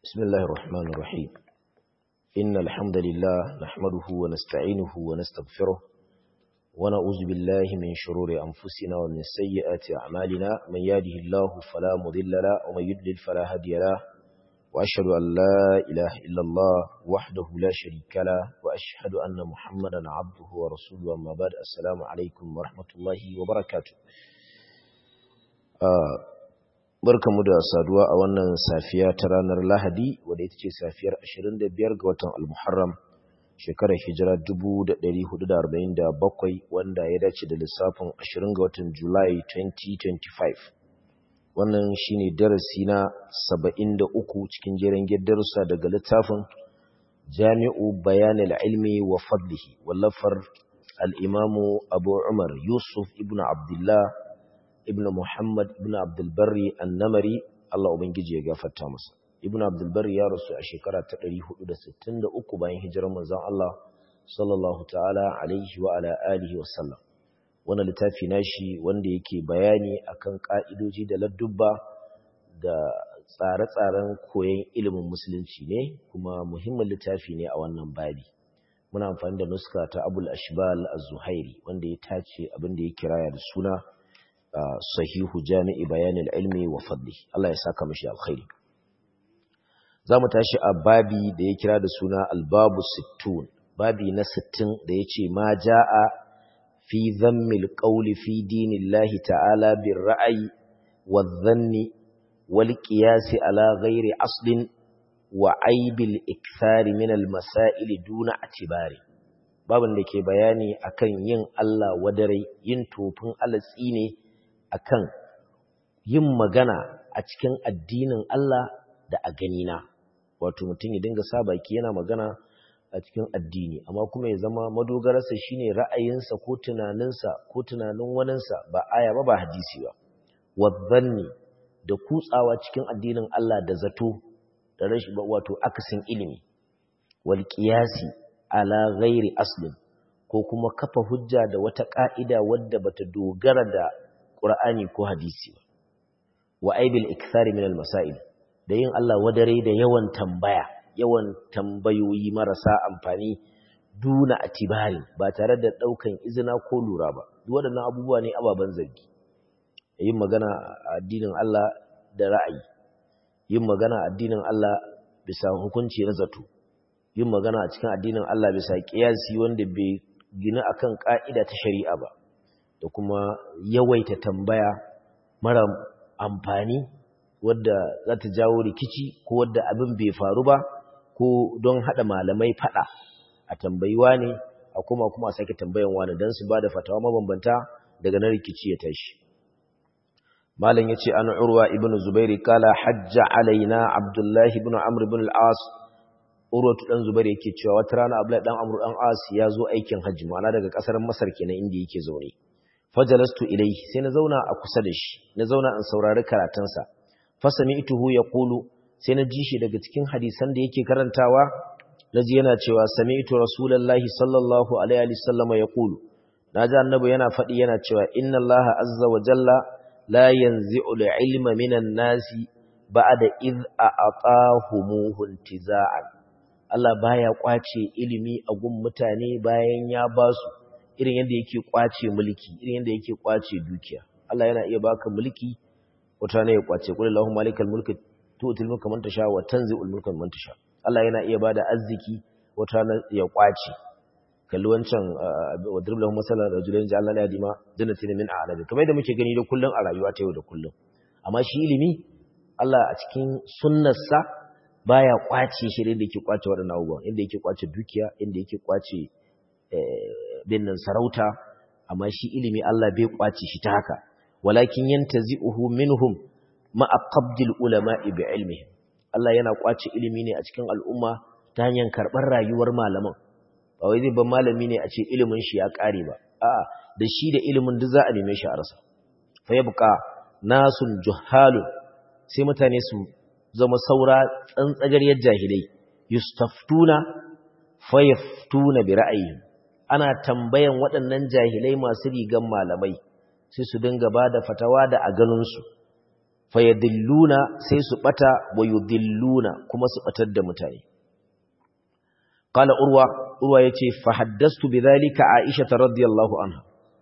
بسم الله الرحمن الرحيم إن الحمد لله نحمده ونستعينه ونستغفره ونعوذ بالله من شرور أنفسنا ومن سيئات أعمالنا من يهده الله فلا مضل له ومن يضلل فلا هادي له وأشهد أن لا إله إلا الله وحده لا شريك له وأشهد أن محمدا عبده ورسوله أما بعد السلام عليكم ورحمة الله وبركاته آه barkamu da saduwa a wannan safiya ta ranar Lahadi wadda ita ce safiyar 25 ga watan Al-Muharram shekarar hijira 1447 wanda ya dace da lissafin 20 ga watan Julai 2025 wannan shine darasi na 73 cikin jerin darussa daga littafin Jami'u Bayan al-Ilmi wa Fadlihi wallafar al-Imamu Abu Umar Yusuf ibn Abdullah ibn Muhammad ibn Abdulbari annamari Allah Ubangiji ya gafarta masa. Ibn Abdulbari ya rasu a shekara ta 463 bayan hijirar manzon Allah sallallahu ta'ala alaihi wa ala alihi wa sallam. Wannan littafi nashi wanda yake bayani akan ka'idoji da ladubba da tsare-tsaren koyon ilimin musulunci ne kuma muhimmin littafi ne a wannan babi. Muna amfani da nuska ta Abul Ashbal Az-Zuhairi wanda ya tace abin da ya kiraya da suna sahihu jami'i bayanin ilmi wa fadli Allah ya saka mashi alkhairi za mu tashi a babi da ya kira da suna albabu sittun babi na sittin da ya ce ma ja'a fi zammil qawli fi dinillahi ta'ala bir ra'ayi wa dhanni wal qiyasi ala ghairi aslin wa aibil ikthari min al masail duna atibari babin da ke bayani akan yin Allah wadare yin tofin alatsi ne akan yin magana a cikin addinin Allah da a ganina wato mutum ya dinga sa baki yana magana a cikin addini amma kuma ya zama madogararsa shine ra'ayinsa ko tunaninsa ko tunanin waninsa ba aya ba ba hadisi ba wadhanni da kutsawa cikin addinin Allah da zato da rashin wato akasin ilimi wal qiyasi ala ghairi aslin ko kuma kafa hujja da wata ka'ida wadda bata dogara da Qur'ani ko hadisi wa aibil ikthari min al-masail da yin Allah wadare da yawan tambaya yawan tambayoyi marasa amfani duna atibari ba tare da daukan izina ko lura ba duk waɗannan abubuwa ne ababan zargi yin magana a addinin Allah da ra'ayi yin magana a addinin Allah bisa hukunci na zato yin magana a cikin addinin Allah bisa kiyasi wanda bai gina akan ka'ida ta shari'a ba da kuma yawaita tambaya mara amfani wadda za ta jawo rikici ko wadda abin bai faru ba ko don haɗa malamai faɗa a tambayiwa ne a kuma kuma a sake tambayan wani don su ba da fatawa mabambanta daga na rikici ya tashi malam ya ce an urwa ibn zubairi kala hajja alaina abdullahi ibn amr ibn al-as urwatu dan zubairi yake cewa wata rana abdullahi dan amr dan as ya zo aikin hajji ma'ana daga kasar masar kenan inda yake zaune fajalastu ilayhi sai na zauna a kusa da shi na zauna in saurari karatunsa fasami'tuhu yaqulu sai na ji shi daga cikin hadisan da yake karantawa naji yana cewa sami'tu rasulullahi sallallahu alaihi wasallam yaqulu naji annabi yana fadi yana cewa inna allaha azza wa jalla la yanzi'u al-ilma minan nasi ba'da id a'atahumuhu intiza'an Allah baya kwace ilimi a gun mutane bayan ya basu irin yadda yake kwace mulki irin yadda yake kwace dukiya Allah yana iya baka mulki wata ne ya kwace kullu lahu malikal mulki tu'til mulka man tasha wa tanzi'ul mulka man tasha Allah yana iya bada arziki wata ne ya kwace kalli wancan wadrib lahu masalan rajulain ja'alna la yadima jannatin min a'labi kamar yadda muke gani da kullun a rayuwa ta yau da kullun amma shi ilimi Allah a cikin sunnarsa baya kwace shi da yake kwace waɗannan abubuwan inda yake kwace dukiya inda yake kwace binnan sarauta amma shi ilimi Allah bai kwace shi ta haka walakin yantazi'uhu minhum ma'a qabdil ulama'i bi ilmihim Allah yana kwace ilimi ne a cikin al'umma ta hanyar karɓar rayuwar malaman ba wai zai ban malami ne a ce ilimin shi ya ƙare ba a'a da shi da ilimin duk za a neme shi a rasa fa yabqa nasun juhalun sai mutane su zama saura tsantsagariyar jahilai yustaftuna fayaftuna bi ra'ayihim ana tambayan waɗannan jahilai masu rigan malamai sai su dinga ba da fatawa da a ganinsu fayadilluna sai su bata wa yudilluna kuma su batar da mutane qala urwa urwa yace fa haddastu bidhalika aisha radhiyallahu anha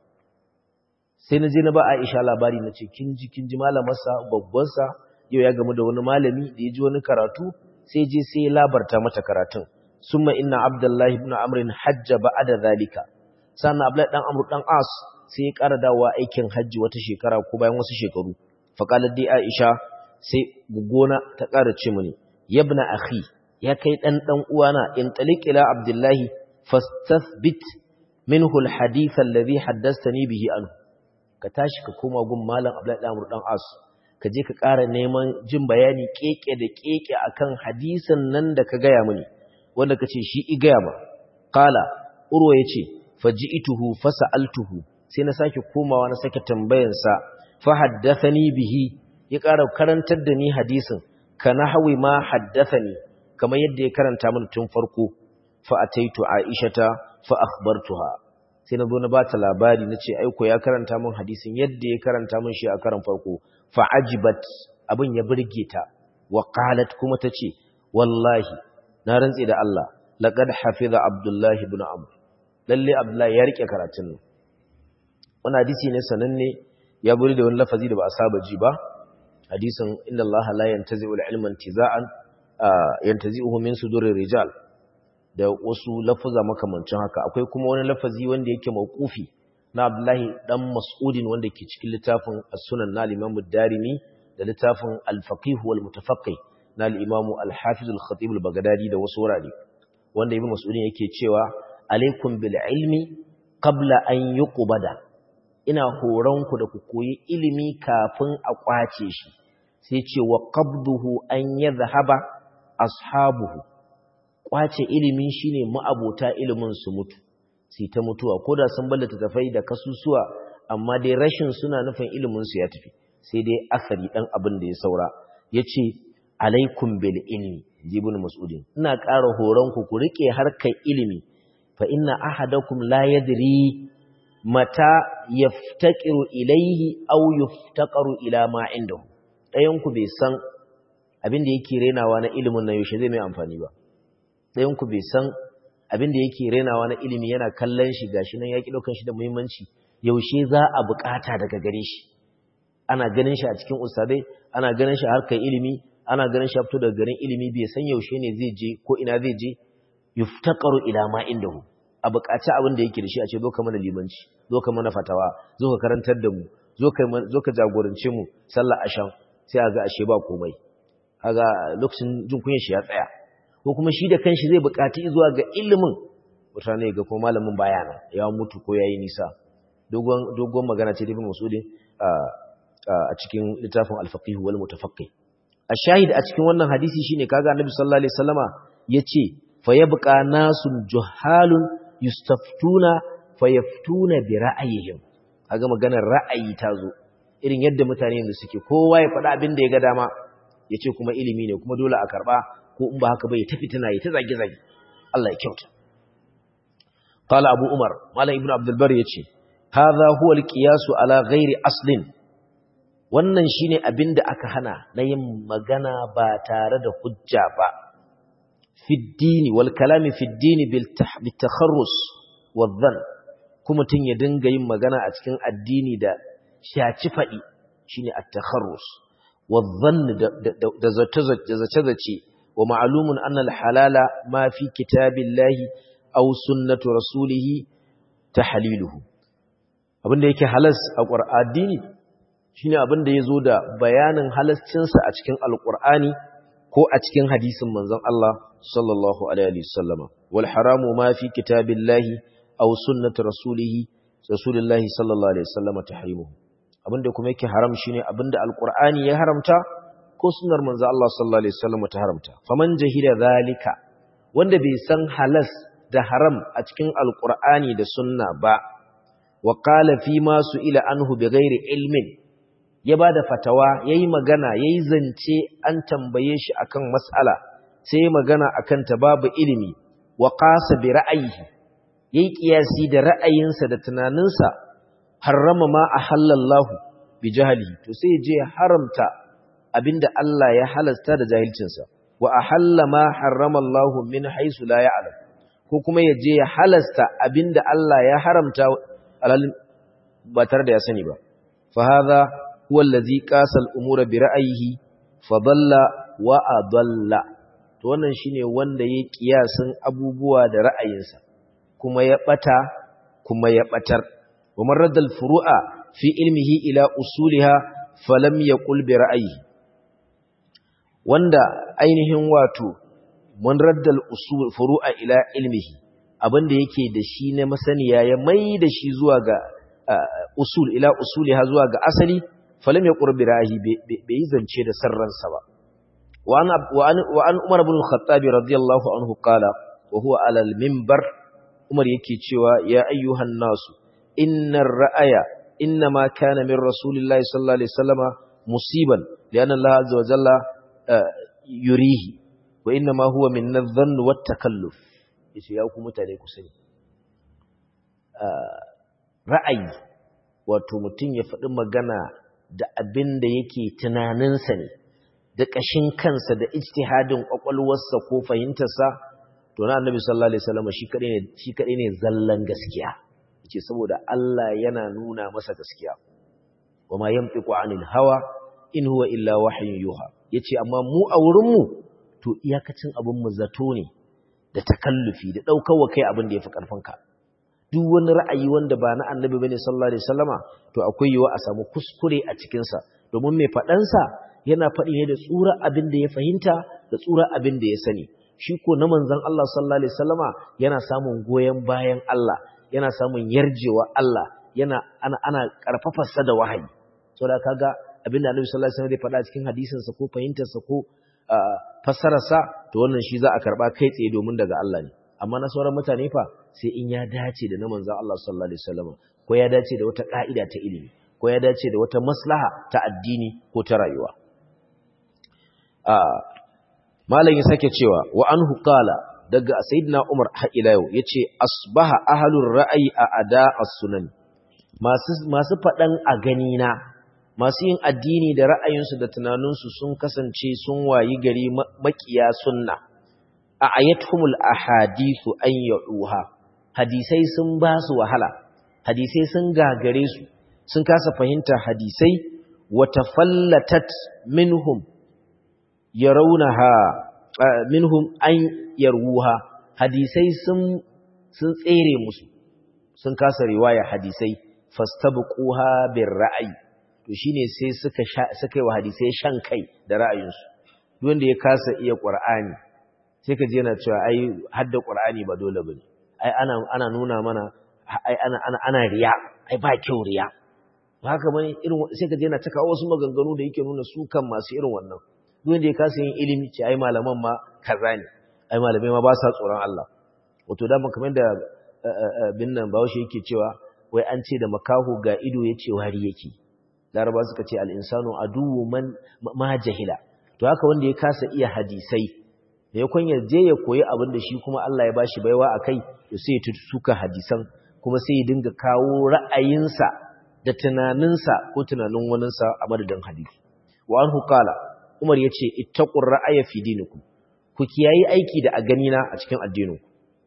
sai naje na ba aisha labari nace kin ji kin ji malamarsa babban sa yau ya gamu da wani malami da ya ji wani karatu sai je sai labarta mata karatun summa inna abdullahi ibn amr hajja ba'da zalika sannan abdullahi dan amr dan as sai ya ƙara dawowa aikin hajji wata shekara ko bayan wasu shekaru faƙalar dai aisha sai gugona ta ƙara ce mini yabna akhi ya kai ɗan ɗan uwana in talik ila abdullahi fastathbit minhu alhadith alladhi haddathani bihi anhu ka tashi ka koma gun malam abdullahi dan amr dan as ka je ka ƙara neman jin bayani keke da keke akan hadisin nan da ka gaya mini wanda kace shi i gaya ma qala urwa yace faji'tuhu fasa'altuhu sai na sake komawa na sake tambayansa fa haddathani bihi ya ƙara karantar da ni hadisin kana hawi ma haddathani kamar yadda ya karanta min tun farko fa ataitu aishata fa akhbartuha sai na zo na bata labari nace aiko ya karanta min hadisin yadda ya karanta min shi a karan farko fa ajibat abin ya burge ta wa qalat kuma tace wallahi na rantsi da Allah laqad hafiza abdullahi ibn amr lalle abdullahi ya rike karatun nan wani hadisi ne sananne ya buri da wani lafazi da ba a saba ji ba hadisin inda Allah la yantazi'ul ilma intiza'an yantazi'uhu min sudurir rijal da wasu lafuza makamancin haka akwai kuma wani lafazi wanda yake mauqufi na Abdullahi dan Mas'udin wanda ke cikin littafin As-Sunan na al-Imam ad-Darimi da littafin Al-Faqih wal Mutafaqqih na al-Imam Al-Hafiz al-Khatib al-Baghdadi da wasu wurare wanda Ibn Mas'udin yake cewa alaikum bil ilmi qabla an yuqbada ina horonku da ku koyi ilimi kafin a kwace shi sai ce wa qabduhu an yadhhaba ashabuhu kwace ilimi shine ma'abota ilimin su mutu sai ta mutuwa koda sun ballata tafai da kasusuwa amma dai rashin suna nufin ilimin su ya tafi sai dai asari dan abin da ya saura yace alaikum bil ilmi jibun mas'udin ina ƙara horonku ku rike harkar ilimi fa inna ahadakum la yadri mata yaftaqiru ilayhi aw yuftaqaru ila ma indahu dayan ku bai san abin da yake renawa na ilimin nan yaushe zai mai amfani ba dayan ku bai san abin da yake renawa na ilimi yana kallon shi gashi nan yaki daukan shi da muhimmanci yaushe za a bukata daga gare shi ana ganin shi a cikin ustadai ana ganin shi harkar ilimi ana ganin shi fito daga garin ilimi bai san yaushe ne zai je ko ina zai je yuftaqaru ila ma indahu a buƙaci abin da yake da shi a ce zo ka mana limanci zo ka mana fatawa zo ka karantar da mu zo ka jagorance mu sallar asham sai a ga ashe ba komai kaga lokacin jin kunyar shi ya tsaya ko kuma shi da kanshi zai buƙaci zuwa ga ilimin mutane ga kuma malamin baya nan ya mutu ko yayi nisa dogon dogon magana ce da Ibn Mas'ud a cikin littafin al-faqih wal mutafaqqih a shahid a cikin wannan hadisi shine kaga Annabi sallallahu alaihi wasallama yace fa yabqa nasun juhalun yustaftuna fayaftuna bi ra'ayihim kaga maganar ra'ayi ta zo irin yadda mutane yanzu suke kowa ya faɗa abin da ya ga dama yace kuma ilimi ne kuma dole a karba ko in ba haka ba ya tafi tana yi ta zage zage Allah ya kyauta qala abu umar malam ibnu abdul bar yace hadha huwa alqiyas ala ghairi aslin wannan shine abin da aka hana na yin magana ba tare da hujja ba fi dini wal kalami fi dini bil takharrus wadhan kuma tun ya dinga yin magana a cikin addini da shaci fadi shine at-takharrus wadhan da zace-zace wa ma'lumun anna al-halala ma fi kitabillahi aw sunnati rasulih tahliluhu abinda yake halas a qur'ani shine abinda yazo da bayanin halascinsa a cikin alqur'ani ko a cikin hadisin manzon Allah sallallahu alaihi wasallama wal haramu ma fi kitabillahi aw sunnati rasulih rasulillahi sallallahu alaihi wasallama tahrimuhu abinda kuma yake haram shine abinda alqur'ani ya haramta ko sunnar manzo Allah sallallahu alaihi wasallama ta haramta faman jahila zalika wanda bai san halas da haram a cikin alqur'ani da sunna ba wa qala fi ma su'ila anhu bighairi ilmin ya bada fatawa yayi magana yayi zance an tambaye shi akan mas'ala sai magana akan ta babu ilimi wa qasa bi ra'ayihi yayi kiyasi da ra'ayinsa da tunaninsa harrama ma ahallallahu bi jahlihi to sai je haramta abinda Allah ya halasta da jahilcinsa wa ahalla ma harrama Allah min haisu la ya'lam ko kuma ya je ya halasta abinda Allah ya haramta alal ba tare da ya sani ba fa hadha huwa allazi qasa al-umura bi ra'yihi fa dalla wa adalla to wannan shine wanda ya kiyasin abubuwa da ra'ayinsa kuma ya bata kuma ya batar wa man radda al-furu'a fi ilmihi ila usuliha falam yaqul bi ra'yihi wanda ainihin wato man radda al-usul furu'a ila ilmihi abinda yake da shi na masaniya ya mai da shi zuwa ga usul ila usuliha zuwa ga asali falam yaqul bi ra'yihi bai zance da sarransa ba وعن, وعن, وعن عمر بن الخطاب رضي الله عنه قال وهو على المنبر عمر يكي cewa يا أيها الناس إن الرأي إنما كان من رسول الله صلى الله عليه وسلم مصيبا لأن الله عز وجل يريه وإنما هو من الظن والتكلف yace ya ku mutane ku sani ra'ayi wato mutum ya faɗi magana da abin da yake tunaninsa ne da ƙashin kansa da ijtihadin ƙwaƙwalwarsa ko fahimtarsa to na annabi sallallahu alaihi wasallam shi kadai ne shi kadai ne zallan gaskiya yace saboda Allah yana nuna masa gaskiya wama yantiqu anil hawa in huwa illa wahyun yuha yace amma mu a wurin mu to iyakacin abin mu zato ne da takallufi da daukar wa kai abin da yafi karfin ka duk wani ra'ayi wanda ba na annabi bane sallallahu alaihi wasallama to akwai yiwa a samu kuskure a cikin sa domin mai faɗansa yana faɗi ne da tsura abin da ya fahimta da tsura abin da ya sani shi ko na manzon Allah sallallahu alaihi wasallama yana samun goyen bayan Allah yana samun yarjewa Allah yana ana ana karfafa sa da wahayi saboda kaga abin da Annabi sallallahu alaihi wasallam ya faɗa cikin hadisin sa ko fahimtar sa ko fassarar sa to wannan shi za a karba kai tsaye domin daga Allah ne amma na sauran mutane fa sai in ya dace da na manzon Allah sallallahu alaihi wasallama ko ya dace da wata ka'ida ta ilimi ko ya dace da wata maslaha ta addini ko ta rayuwa malam ya sake cewa wa anhu qala daga sayyidina Umar har ila yau yace asbaha ahlur ra'ayi a ada as-sunan masu masu fadan a gani na masu yin addini da ra'ayinsu da tunaninsu sun kasance sun wayi gari makiya sunna a ayathumul ahadithu an yuha hadisai sun ba su wahala hadisai sun gagare su sun kasa fahimta hadisai wa tafallatat minhum yarawunaha minhum an yarwuha hadisai sun sun tsere musu sun kasa riwaya hadisai fastabquha bir ra'ayi to shine sai suka suka yi wa hadisai shan kai da ra'ayinsu duk wanda ya kasa iya qur'ani sai ka je yana cewa ai hadda qur'ani ba dole bane ai ana ana nuna mana ai ana ana ana riya ai ba kyau riya haka bane irin sai ka je yana taka wasu maganganu da yake nuna su kan masu irin wannan duk wanda ya kasa yin ilimi ce ai malaman ma kaza ne ai malamai ma ba sa tsoron Allah wato da kamar da bin nan bawo shi yake cewa wai an ce da makaho ga ido yace wari yake laraba suka ce al-insanu aduwwu man ma jahila to haka wanda ya kasa iya hadisai da ya kunya je ya koyi abin da shi kuma Allah ya bashi baiwa akai to sai ya suka hadisan kuma sai ya dinga kawo ra'ayinsa da tunaninsa ko tunanin waninsa a madadin hadisi wa anhu qala Umar ya ce, Ittaƙun ra'aya fi diniku, ku kiyayi aiki da a ganina a cikin addininku.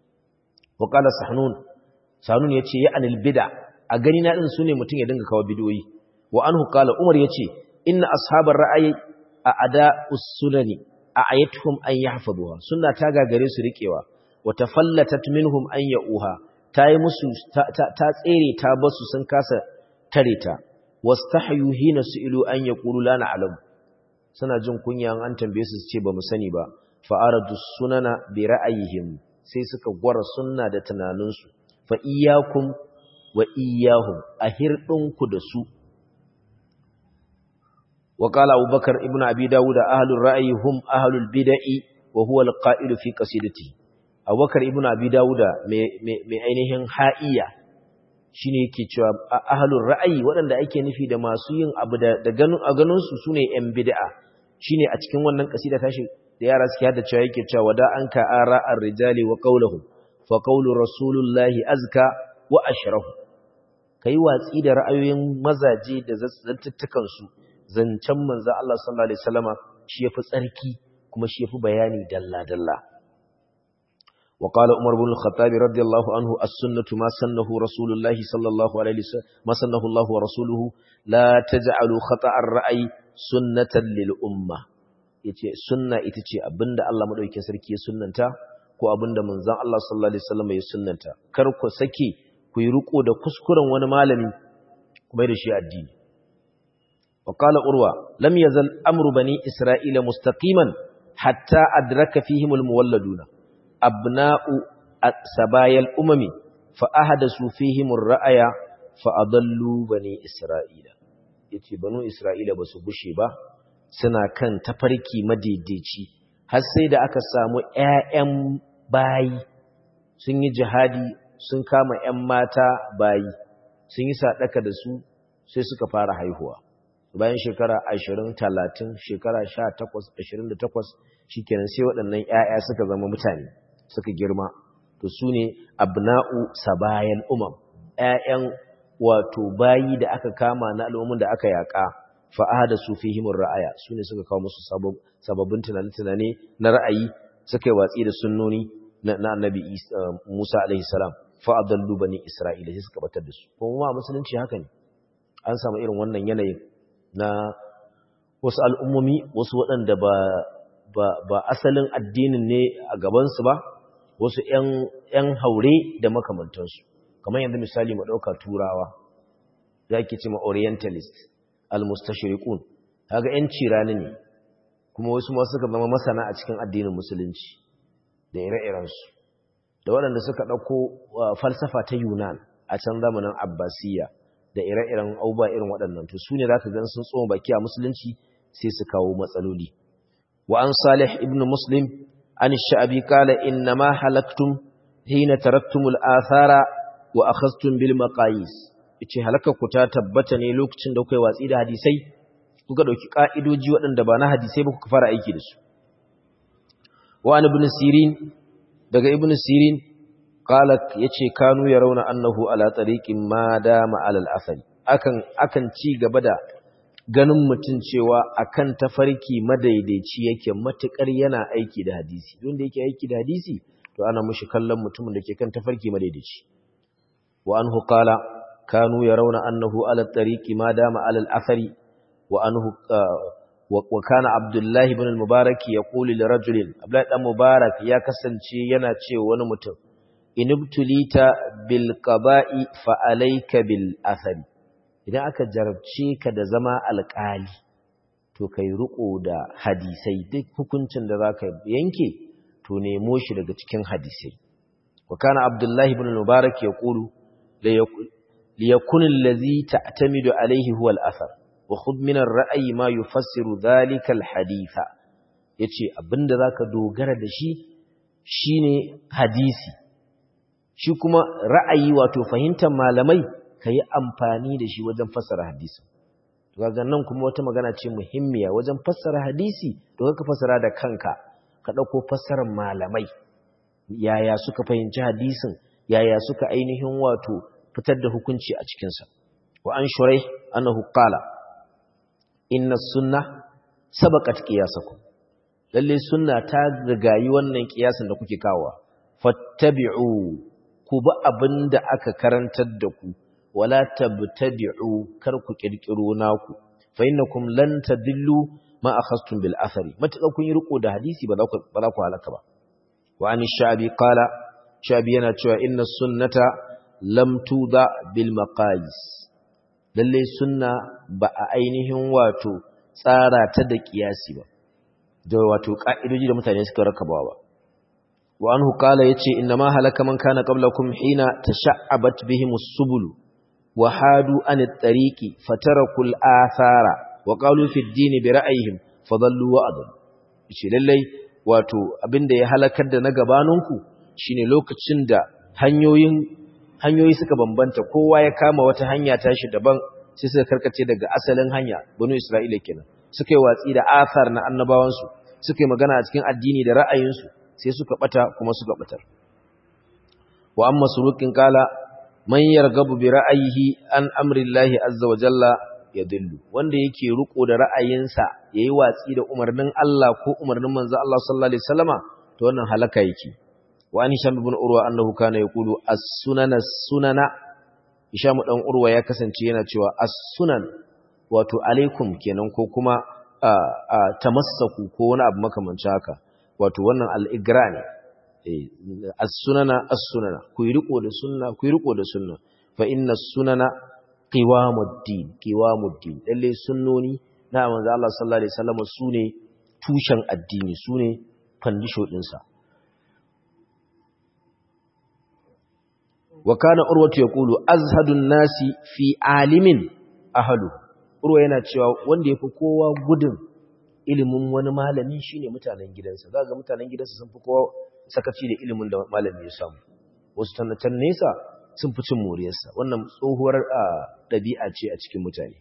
Waƙala Sahnun, Sahnun ya ce, Ya anil bida, a ganina ɗin su ne mutum ya dinga kawo bidoyi. Wa an hukala Umar ya ce, Inna ashabar ra'ayi a ada usunani a ayatuhum an yi hafaduwa, suna ta gagare su riƙewa, wata fallatat minhum an ya'uha, ta yi musu, ta tsere ta basu sun kasa tare ta, wasu ta hayuhi na su ilu an ya ƙulu lana alamu. suna jin kunya an tambaye su ce ba mu sani ba fa'aradu sunana bi ra'ayihim sai suka gwara sunna da tunaninsu fa iyyakum wa iyyahum ahirdinku da su wa qala abubakar ibnu abi dawud ahlur ra'yi hum ahlul bid'i wa huwa alqa'il fi qasidati abubakar ibnu abi dawud mai ainihin ha'iya shine yake cewa ahlur ra'ayi waɗanda ake nufi da masu yin abu da ganin a ganin su sune yan bid'a shine a cikin wannan kasida tashi da yara suke hada cewa yake cewa da an ka ara ar-rijali wa qawluhum fa qawlu rasulullahi azka wa ashrahu kai watsi da ra'ayoyin mazaje da zattattukan su zancen manzo Allah sallallahu alaihi wasallama shi yafi tsarki kuma shi yafi bayani dalla dalla وقال عمر بن الخطاب رضي الله عنه السنة ما سنه رسول الله صلى الله عليه وسلم ما سنه الله ورسوله لا تجعلوا خطأ الرأي سنة للأمة yace sunna ita ce abinda Allah madaukakin sarki ya sunnanta ko abinda manzon Allah sallallahu alaihi wasallam ya sunnanta kar ku sake ku yi riko da kuskuren wani malami kuma da shi addini wa qala urwa lam yazal amru bani isra'ila mustaqiman hatta adraka fihim almuwalladuna abna'u sabayal umami fa ahadasu fihim ar-ra'aya fa adallu bani isra'ila yace banu isra'ila basu bushe ba suna kan tafarki madaidaici har sai da aka samu ƴaƴan bayi sun yi jihadi sun kama ƴan mata bayi sun yi sadaka da su sai suka fara haihuwa bayan shekara 20 30 shekara 18 28 shikenan sai waɗannan ƴaƴa suka zama mutane suka girma to su ne abna'u sabayan umam ƴaƴan wato bayi da aka kama na al'ummin da aka yaƙa fa'ada su fi himin ra'aya su ne suka kawo musu sababbin tunane-tunane na ra'ayi suka yi watsi da sunnoni na annabi musa alaihissalam fa'adallu bani isra'ila sai suka batar da su kuma musulunci haka ne an samu irin wannan yanayin na wasu al'ummomi wasu waɗanda ba asalin addinin ne a gabansu ba wasu ‘yan haure da makamantansu, kamar yanzu misali ma ɗauka turawa, za ki ce ma orientalist, al-mustashirikun, haga ‘yan cirani ne, kuma wasu masu suka zama masana a cikin addinin musulunci da ire-irensu, da waɗanda suka ɗauko falsafa ta Yunan a can zamanin Abbasiyya da ire-iren auba irin waɗannan, to su ne za ka gan sun tsohon baki a musulunci sai su kawo matsaloli. Wa an Salih ibn Muslim عن الشعبي قال إنما حلقتم حين تركتم الآثار وأخذتم بالمقاييس yace halaka ku ta tabbata ne lokacin da kuka yi watsi da hadisai kuka dauki ka'idoji waɗanda ba na hadisai ba kuka fara aiki da su wa an ibn sirin daga ibn sirin qala yace kanu yarawna annahu ala tariqin ma dama ala al-athari akan akan ci gaba da ganin mutum cewa akan tafarki madaidaici yake matukar yana aiki da hadisi wanda yake aiki da hadisi to ana mushi kallon mutumin da ke kan tafarki madaidaici wa anhu qala kanu yarawna annahu ala tariqi ma dama ala al-athari wa anhu wa kana abdullahi ibn al-mubarak yaqulu li rajulin abdullahi dan mubarak ya kasance yana cewa wani mutum inubtulita bil qaba'i fa alayka bil athari idan aka jarabce ka da zama alƙali to kai riko da hadisai duk hukuncin da zaka yanke to nemo shi daga cikin hadisai wa kana abdullahi ibn mubarak yaqulu li yakun allazi ta'tamidu alayhi huwa al-athar wa khudh min ar-ra'yi ma yufassiru dhalika al-haditha yace abinda zaka dogara da shi shine hadisi shi kuma ra'ayi wato fahimtar malamai ka yi amfani da shi wajen fassara hadisi daga nan kuma wata magana ce muhimmiya wajen fassara hadisi to ka fassara da kanka ka ɗauko fassarar malamai yaya suka fahimci hadisin yaya suka ainihin wato fitar da hukunci a cikinsa wa an shurai annahu qala inna sunna sabaqat qiyasakum lalle sunna ta rigayi wannan kiyasin da kuke kawo fattabi'u ku bi abinda aka karantar da ku wala tabtadi'u kar ku kirkiro naku fa innakum lan tadillu ma akhastum bil athari mataka kun yi riko da hadisi ba za ku ba za ku halaka ba wa an shabi qala shabi yana cewa inna sunnata lam tuda bil maqayis lalle sunna ba a ainihin wato tsara ta da kiyasi ba da wato ka'idoji da mutane suka rakabawa ba wa anhu qala yace inna ma halaka man kana qablakum hina tasha'abat bihimus subul وحادوا عن الطريق فتركوا الآثار وقالوا في الدين برأيهم فضلوا وأضلوا shi lallai wato abinda ya halakar da na gabaninku shine lokacin da hanyoyin hanyoyi suka bambanta kowa ya kama wata hanya tashi daban sai suka karkace daga asalin hanya banu Isra'ila kenan suka yi watsi da athar na annabawansu suka yi magana a cikin addini da ra'ayinsu sai suka bata kuma suka batar wa amma surukin kala man yargabu bi ra'ayihi an amri Allah azza wa jalla yadillu wanda yake riko da ra'ayinsa yayi watsi da umarnin Allah ko umarnin manzo Allah sallallahu alaihi wasallama to wannan halaka yake wa an hisham ibn urwa annahu kana yaqulu as-sunana sunana hisham dan urwa ya kasance yana cewa as-sunan wato alaikum kenan ko kuma tamassaku ko wani abu makamancin haka wato wannan al-igra ne as-sunana as-sunana ku yi riko da sunna ku yi riko da sunna fa inna sunana qiwamuddin qiwamuddin lalle sunnoni na manzo Allah sallallahu alaihi wasallam sune tushen addini sune fandisho din sa wa kana urwatu yaqulu azhadun nasi fi alimin ahlu urwa yana cewa wanda yafi kowa gudun ilimin wani malami shine mutanen gidansa zaka ga mutanen gidansa sun fi kowa sakaci da ilimin da malami ya samu wasu tannatan nesa sun fi cin moriyarsa wannan tsohuwar ɗabi'a ce a cikin mutane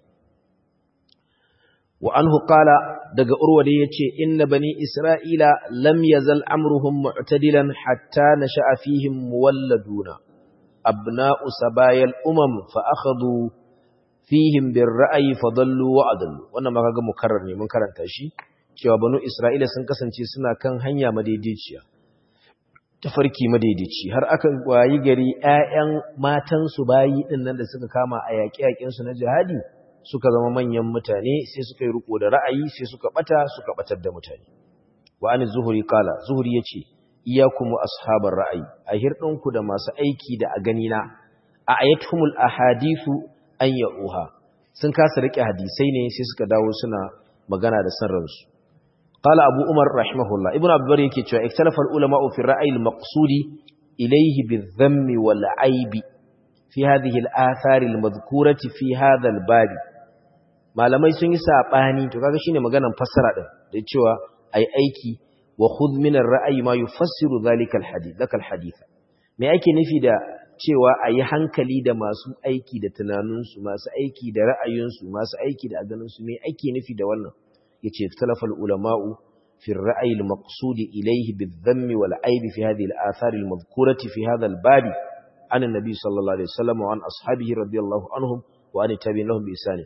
wa anhu qala daga urwa da yace inna bani isra'ila lam yazal amruhum mu'tadilan hatta nasha'a fihim muwalladuna abna'u sabayal umam fa akhadhu fihim birra'yi fadallu wa adallu wannan ma kaga mukarrar ne mun karanta shi cewa banu isra'ila sun kasance suna kan hanya madaidaiciya tafarki madaidaici har aka wayi gari ƴaƴan matansu bayi din nan da suka kama a yaƙe-yaƙen su na jihadi suka zama manyan mutane sai suka yi riko da ra'ayi sai suka bata suka batar da mutane wa an zuhuri kala zuhuri yace iyyakum ashabar ra'ayi a hirdinku da masu aiki da a gani na a ayatumul ahadithu an ya'uha sun kasa rike hadisai ne sai suka dawo suna magana da san ransu قال أبو عمر رحمه الله ابن عبد البر yake cewa ikhtalafa ulama fi ra'yi al-maqsud ilayhi bi-dhamm wal-'ayb fi hadhihi al-athar al-madhkurati fi hadha al-bab malamai sun yi sabani to kaga shine maganar fassara din da cewa ai aiki wa khudh min ar-ra'yi ma yufassiru dhalika al-hadith dakal hadith me ake nufi da cewa ayi hankali da masu aiki da tunaninsu masu aiki da ra'ayinsu masu aiki da ganinsu me ake nufi da wannan yace talafal ulama'u fi ar-ra'yi al-maqsud ilayhi bil-dhamm wal-'ayb fi hadhihi al-athar al-madhkurati fi hadha al-bab an an-nabi sallallahu alaihi wasallam wa an ashabihi radiyallahu anhum wa an tabi'in lahum bi ihsan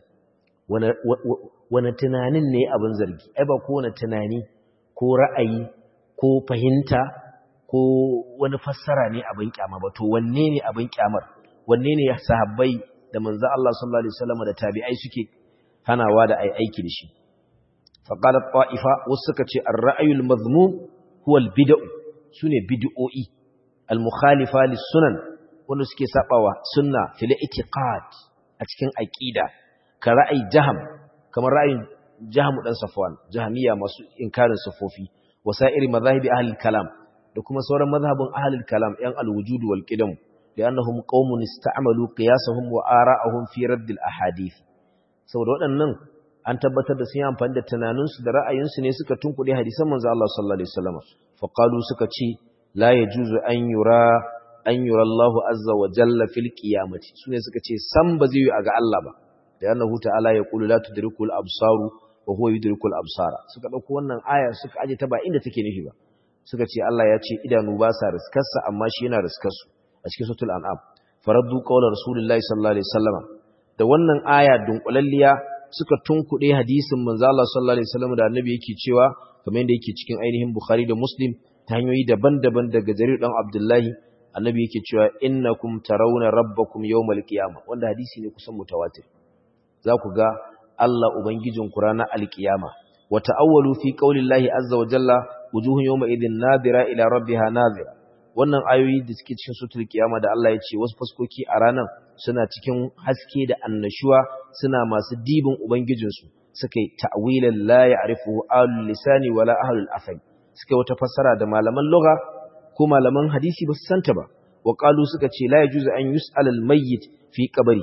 wana tunanin ne abin zargi ai ba ko wani tunani ko ra'ayi ko fahimta ko wani fassara ne abin kyama ba to wanne ne abin kyamar wanne ne sahabbai da manzo Allah sallallahu alaihi wasallam da tabi'ai suke hanawa da ai aiki da shi فقالت طائفة وسكت الرأي المذموم هو البدع سنة بدعوئي المخالفة للسنن ونسكي سقوة سنة في الاعتقاد أتكين أكيدة كرأي جهم كما رأي جهم دان صفوان جهمية مسو إنكار صفوفي وسائر مذاهب أهل الكلام لكما صورة مذهب أهل الكلام ين الوجود والقدم لأنهم قوم استعملوا قياسهم وآراءهم في رد الأحاديث saboda waɗannan an tabbatar da sun yi amfani da tunaninsu da ra'ayinsu ne suka tunkuɗe hadisan manzo Allah sallallahu alaihi wasallam fa qalu suka ce la yajuzu an yura an yura Allah azza wa jalla fil qiyamati sune suka ce san ba zai yi a ga Allah ba da annahu ta'ala ya qulu la tudrikul absaru wa huwa yudrikul absara suka dauko wannan aya suka aje ta ba inda take nufi ba suka ce Allah ya ce idanu ba sa riskarsa amma shi yana riskarsu a cikin suratul an'am faraddu qawla rasulillahi sallallahu alaihi wasallam da wannan aya dunkulalliya suka tunkuɗe hadisin manzo Allah sallallahu alaihi wasallam da annabi yake cewa kamar yadda yake cikin ainihin Bukhari da Muslim ta hanyoyi daban-daban daga Jarir dan Abdullahi annabi yake cewa innakum tarawna rabbakum yawmal qiyamah wanda hadisi ne kusan mutawatir za ku ga Allah ubangijin ku ranar alkiyama wa ta'awwalu fi qaulillahi azza wa jalla wujuhun yawma idhin nadira ila rabbiha nadira wannan ayoyi da suke cikin sutul kiyama da Allah ya ce wasu fuskoki a ranar suna cikin haske da annashuwa suna masu dibin ubangijinsu suka yi ta'wilan la ya'rifu ahlul lisani wala ahlul afal suka wata fassara da malaman lugha ko malaman hadisi ba su santa ba wa qalu suka ce la yajuzu an yus'al al mayyit fi qabri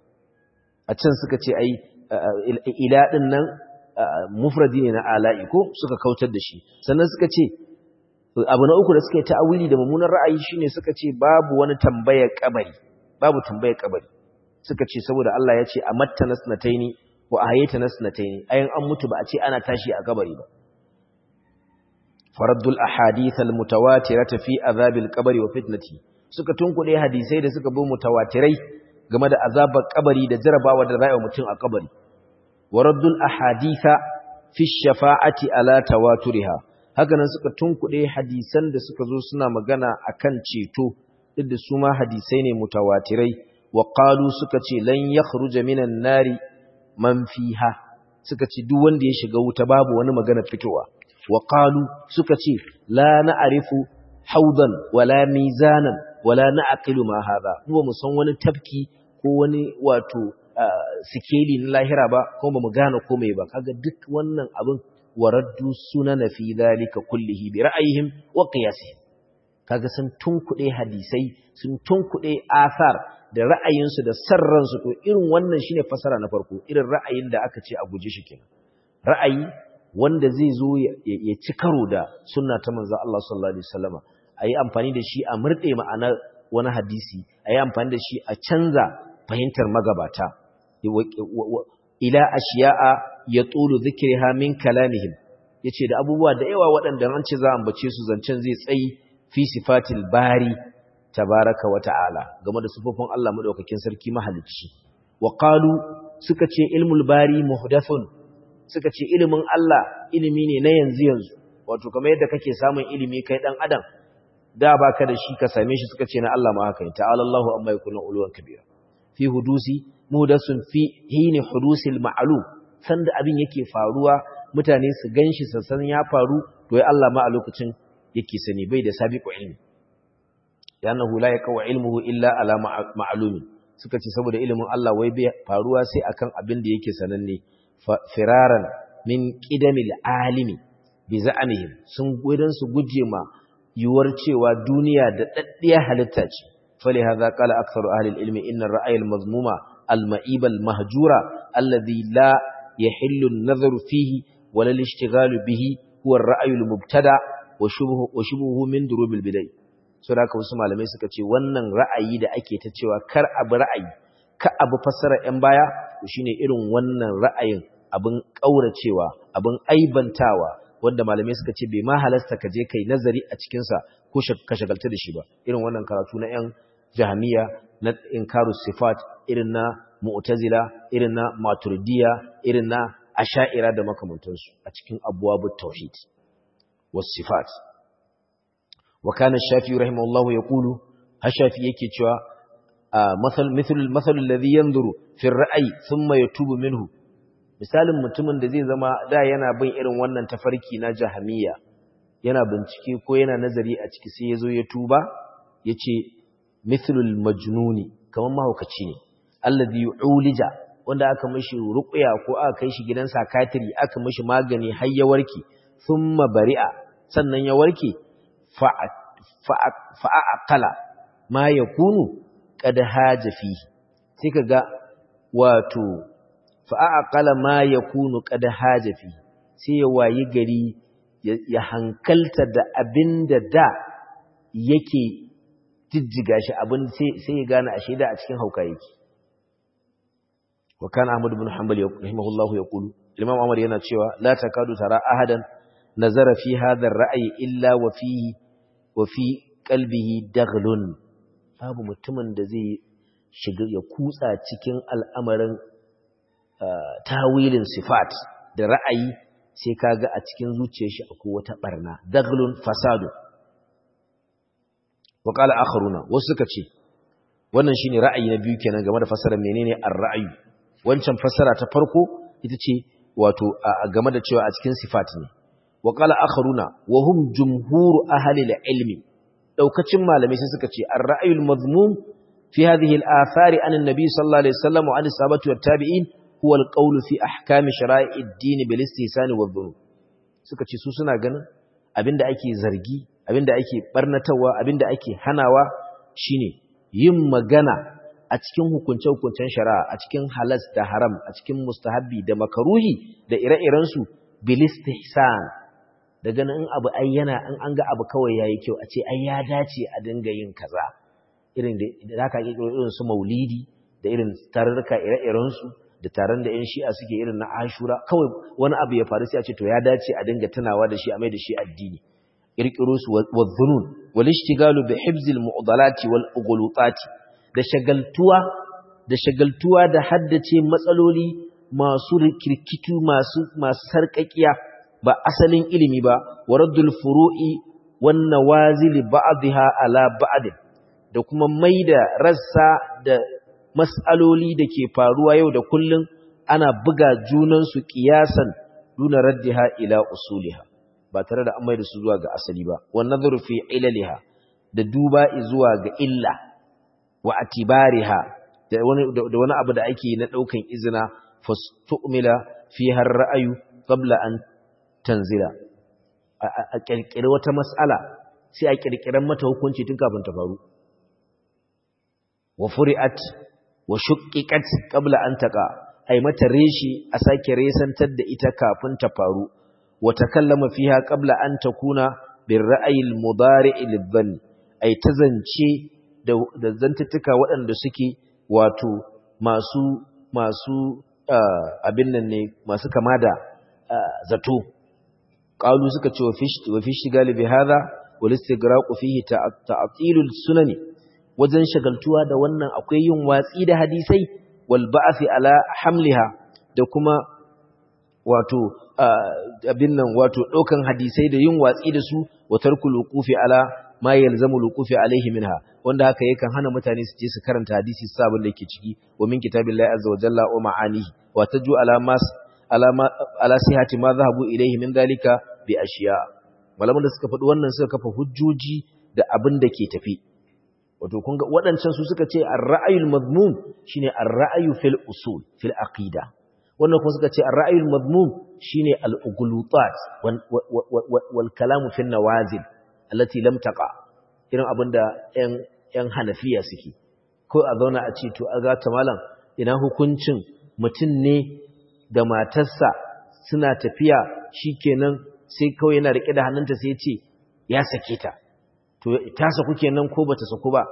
a can suka ce ai ila din nan mufradi ne na ala'i ko suka kautar da shi sannan suka ce abu na uku da suka yi ta'awili da mummunan ra'ayi shine suka ce babu wani tambayar kabari babu tambayar kabari suka ce saboda Allah ya ce amatta nasnataini wa ahayta nasnataini ayan an mutu ba a ce ana tashi a kabari ba faraddul ahadith al mutawatirata fi azabil qabri wa fitnati suka tunkuɗe hadisai da suka bi mutawatirai game da azabar kabari da jarabawa da rayuwar mutum a kabari waraddul ahaditha fi shafa'ati ala tawaturiha haka nan suka tunkuɗe hadisan da suka zo suna magana akan ceto duk da su ma hadisai ne mutawatirai wa qalu suka ce lan yakhruja minan nari man fiha suka ce duk wanda ya shiga wuta babu wani magana fitowa wa qalu suka ce la na'rifu haudan wala mizanan wala na'qilu ma hadha mu ba mu san wani tafki ko wani wato sikeli na lahira ba ko ba mu gane komai ba kaga duk wannan abin waraddu sunana fi dhalika kullihi bi ra'ayihim wa qiyasihim kaga sun tunkuɗe hadisai sun tunkuɗe asar da ra'ayinsu da sarransu to irin wannan shine fasara na farko irin ra'ayin da aka ce a guje shi kenan ra'ayi wanda zai zo ya ci karo da sunna ta manzo Allah sallallahu alaihi wasallama ayi amfani da shi a murde ma'anar wani hadisi ayi amfani da shi a canza fahimtar magabata ila ashiya'a yatulu dhikriha min kalamihim yace da abubuwa da yawa waɗanda an ce za a ambace su zancen zai tsayi fi sifatil bari tabaraka wa ta'ala game da sifofin Allah madaukakin sarki mahalicci wa qalu suka ce ilmul bari muhdathun suka ce ilimin Allah ilimi ne na yanzu yanzu wato kamar yadda kake samun ilimi kai dan adam da baka da shi ka same shi suka ce na Allah ma haka ne ta'ala Allahu amma yakunu uluwan kabira fi hudusi muhdathun fi hini hudusil ma'lum sanda abin yake faruwa mutane su ganshi sassan ya faru to ya Allah ma a lokacin yake sani bai da sabiqu ilmi yanahu la yaqwa ilmuhu illa ala ma'lumi suka ce saboda ilimin Allah wai bai faruwa sai akan abin da yake sananne firaran min qidamil alimi bi za'amihim sun gudan su guje ma yuwar cewa duniya da daddiya halitta ce fali hadha qala aktharu ahli ilmi inna ar-ra'y al-mazmuma al-ma'iba al-mahjura alladhi la yahillu an-nazaru fihi wala al-ishtighalu bihi huwa ar-ra'y al-mubtada' wa shubuhu min durubil bidai so da haka wasu malamai suka ce wannan ra'ayi da ake ta cewa kar abu ra'ayi ka abu fassara yan baya to shine irin wannan ra'ayin abin kauracewa abin aibantawa wanda malamai suka ce bai ma halasta ka je kai nazari a cikin sa ko ka shagalta da shi ba irin wannan karatu na yan jahmiya na inkaru sifat irin na mu'tazila irin na maturidiyya irin na asha'ira da makamantansu a cikin abwabut tauhid والصفات وكان الشافعي رحمه الله يقول الشافعي yake cewa مثل مثل المثل الذي ينظر في الرأي ثم يتوب منه misalin mutumin da zai zama da yana bin irin wannan tafarki na jahamiya yana bincike ko yana nazari a ciki sai yazo ya tuba yace mithlul majnuni kaman mahaukaci ne alladhi ulija wanda aka mishi ruqya ko aka kai shi gidan sakatiri aka mishi magani har ya warke thumma bari'a sannan ya warke fa'aƙala ma ya kunu ƙada haja fi sai ka ga wato fa'aƙala ma ya kunu ƙada haja fi sai ya wayi gari ya hankalta da abin da da yake jijjiga shi abin sai ya gane a shaida a cikin hauka yake wa kana Ahmad ibn Hanbal rahimahullahu yaqulu Imam Ahmad yana cewa la takadu tara ahadan nazara fi hadha ar-ra'yi illa wa fihi wa fi qalbihi daghlun babu mutumin da zai shiga ya kutsa cikin al'amarin tawilin sifat da ra'ayi sai kaga a cikin zuciyar shi akwai wata barna daghlun fasadu wa qala akharuna wasu suka ce wannan shine ra'ayi na biyu kenan game da fasara menene ar-ra'yu wancan fasara ta farko ita ce wato game da cewa a cikin sifat ne wa qala akharuna wa hum jumhur ahli al-ilmi daukacin malamai sai suka ce ar-ra'yul mazmum fi hadhihi al-athari an an-nabi sallallahu alaihi wasallam wa an sahabati wat tabi'in huwa al-qawlu fi ahkam shara'i ad-din bil istihsan wa dhunub suka ce su suna ganin abinda ake zargi abinda ake barnatawa abinda ake hanawa shine yin magana a cikin hukunce-hukuncen shari'a a cikin halas da haram a cikin mustahabbi da makaruhi da ire-irensu bil istihsan da ganin in abu ai yana in an ga abu kawai yayi kyau a ce ai ya dace a dinga yin kaza irin da zaka ga irin su maulidi da irin tarurruka ire-iren su da taron da yan shi'a suke irin na ashura kawai wani abu ya faru sai a ce to ya dace a dinga tunawa da shi a mai da shi addini kirkiro su wadhunun wal ishtigalu bi hibzil mu'dalati wal ughulutati da shagaltuwa da shagaltuwa da haddace matsaloli masu rikirkitu masu masu sarƙaƙiya ba asalin ilimi ba waraddul furu'i wan nawazil ba'dha ala ba'd da kuma maida rassa da mas'aloli da ke faruwa yau da kullun ana buga junan su qiyasan duna raddiha ila usuliha ba tare da an maida su zuwa ga asali ba wan nadhuru fi ilaliha da duba zuwa ga illa wa atibariha da wani da wani abu da ake na daukan izina fastu'mila fi har ra'ayu qabla an tanzila a kirkire wata mas'ala sai a kirkiran mata hukunci tun kafin ta faru wa furi'at wa shuqqiqat qabla an taqa ai mata reshi a sake resantar da ita kafin ta faru wa takallama fiha qabla an takuna bir ra'ayil mudari' lidhann ai tazance da da zantuttuka waɗanda suke wato masu masu abin nan ne masu kama da zato qalu suka ce wa fi shigali bi hadha wal istigraq fihi ta'tilul sunani wajen shagaltuwa da wannan akwai yin watsi da hadisai wal ba'thi ala hamliha da kuma wato abin nan wato daukan hadisai da yin watsi da su wa tarkul wuqufi ala ma yalzamu wuqufi alaihi minha wanda haka yakan hana mutane su je su karanta hadisi su sabon da yake ciki wa min kitabillahi azza wa jalla wa ma'anihi wa taju ala mas ala ala sihati ma zahabu ilaihi min dalika bi ashiya malaman da suka faɗi wannan suka kafa hujjoji da abin da ke tafi wato kun ga waɗancan su suka ce ar-ra'yul madmum shine ar-ra'yu fil usul fil aqida wannan kuma suka ce ar-ra'yul madmum shine al-ughlutat wal kalamu fil nawazil allati lam taqa irin abinda ƴan ƴan hanafiya suke ko a zauna a ce to a ga ta malam ina hukuncin mutum ne da matarsa suna tafiya shikenan sai kawai yana rike da hannunta sai ya ce ya sake ta to ta saku kenan ko bata saku ba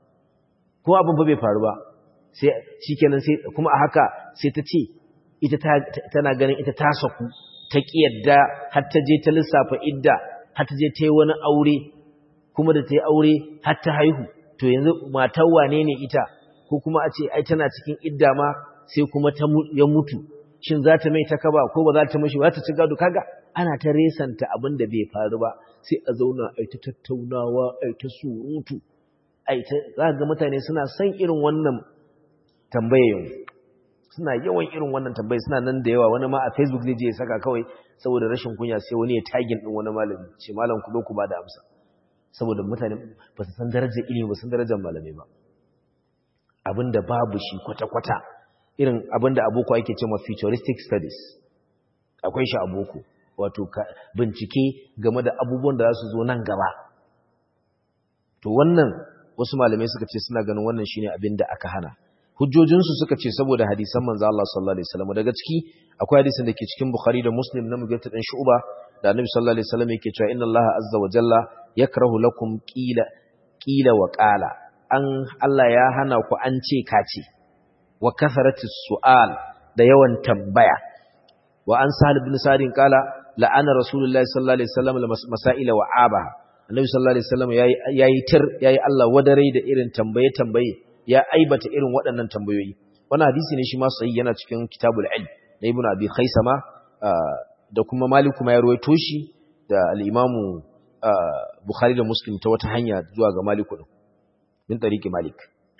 ko abin ba bai faru ba sai shikenan sai kuma a haka sai ta ce ita tana ganin ita ta saku ta kiyarda har ta je ta lissafa idda har ta je ta yi wani aure kuma da ta yi aure har ta haihu to yanzu matar wane ne ita ko kuma a ce ai tana cikin idda ma sai kuma ta ya mutu shin za ta mai ta kaba ko ba za ta mashi ba ta ci gado kaga ana ta resanta abin da bai faru ba sai a zauna a ta tattaunawa a ta surutu a ta za ga mutane suna son irin wannan tambaye yanzu suna yawan irin wannan tambaye suna nan da yawa wani ma a facebook zai je ya saka kawai saboda rashin kunya sai wani ya tagin din wani malami ce malam ku zo ku ba da amsa saboda mutane ba su san darajar ilimi ba su san darajar malamai ba abinda babu shi kwata-kwata irin abinda aboko ake cewa futuristic studies akwai shi aboko wato bincike game da abubuwan da za su zo nan gaba to wannan wasu malamai suka ce suna ganin wannan shine abin da aka hana hujjojinsu suka ce saboda hadisan manzo Allah sallallahu alaihi wasallam daga ciki akwai hadisin da ke cikin Bukhari da Muslim na Mughirah dan Shu'ba da Annabi sallallahu alaihi wasallam yake cewa inna Allah azza wa jalla yakrahu lakum qila qila wa qala an Allah ya hana ku an ce kace wa kasaratis su'al da yawan tambaya wa an sahal ibn sa'id qala la'ana rasulullahi sallallahu alaihi wasallam masaila wa aba annabi sallallahu alaihi wasallam yayi yayi tir yayi Allah wadare da irin tambaye tambaye ya aibata irin waɗannan tambayoyi wannan hadisi ne shi ma sahih yana cikin kitabul ilm na ibnu abi khaisama da kuma malik kuma ya ruwaito shi da al-imamu bukhari da muslim ta wata hanya zuwa ga malik din min tariqi malik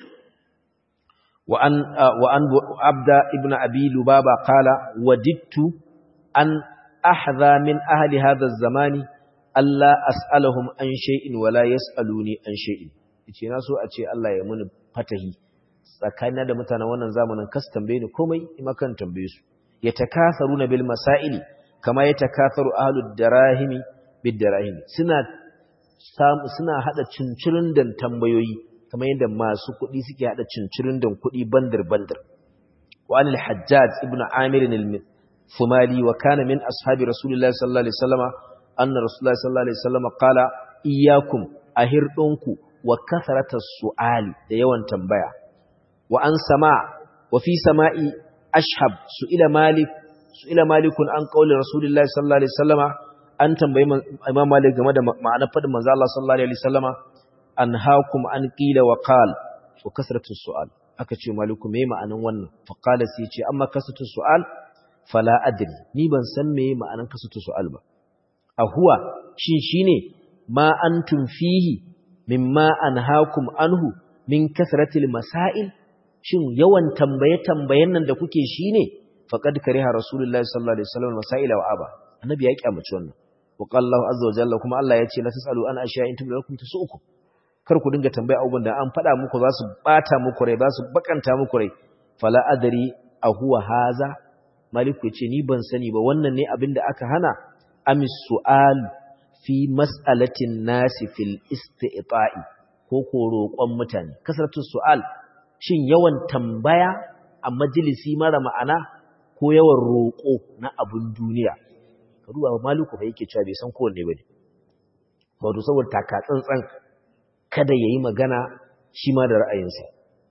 wa an wa an abda ibnu abi lubaba qala wadittu an ahdha min ahli hadha az-zamani alla as'aluhum an shay'in wala yas'aluni an shay'in yace na so a ce Allah ya muni fatahi tsakanin da mutanen wannan zamanin kas tambaye ni komai ima kan tambaye su yatakatharuna bil masaili kama yatakatharu ahlud darahimi bid darahimi suna suna hada cincirin dan tambayoyi kamar yadda masu kuɗi suke hada cincirin dan kuɗi bandar bandar wa anil hajjaj ibnu amir al-fumali wa kana min ashabi rasulullahi sallallahu alaihi wasallama anna rasulullahi sallallahu alaihi wasallama qala iyyakum ahirdunku wa kasaratas su'ali da yawan tambaya wa an sama wa fi sama'i ashhab su'ila malik su'ila malikun an qauli rasulullahi sallallahu alaihi wasallama an tambayi imam malik game da ma'anar fadin manzo Allah sallallahu alaihi wasallama anhaakum an qila wa qal wa kasratus su'al aka ce maliku me ma'anan wannan fa qala sai ce amma kasatu su'al fala adri ni ban san me ma'anan kasatu su'al ba a huwa shin shine ma antum fihi mimma anhaakum anhu min kasratil masail shin yawan tambaye tambayen nan da kuke shine faqad kariha rasulullahi sallallahu alaihi wasallam masaila wa aba annabi ya kyamaci wannan wa qala Allahu azza wa jalla kuma Allah ya ce la tasalu an ashiya'in tumlakum tasu'ukum kar ku dinga tambaya abubuwan da an faɗa muku za su bata muku rai za su bakanta muku rai fala adari a huwa haza maliku ce ni ban sani ba wannan ne abin da aka hana amis su'al fi mas'alatin nasi fil isti'ta'i ko ko roƙon mutane kasratu su'al shin yawan tambaya a majalisi mara ma'ana ko yawan roƙo na abun duniya karuwa maliku fa yake cewa bai san kowanne bane wato saboda taka tsantsan kada ya yi magana shi ma da ra'ayinsa.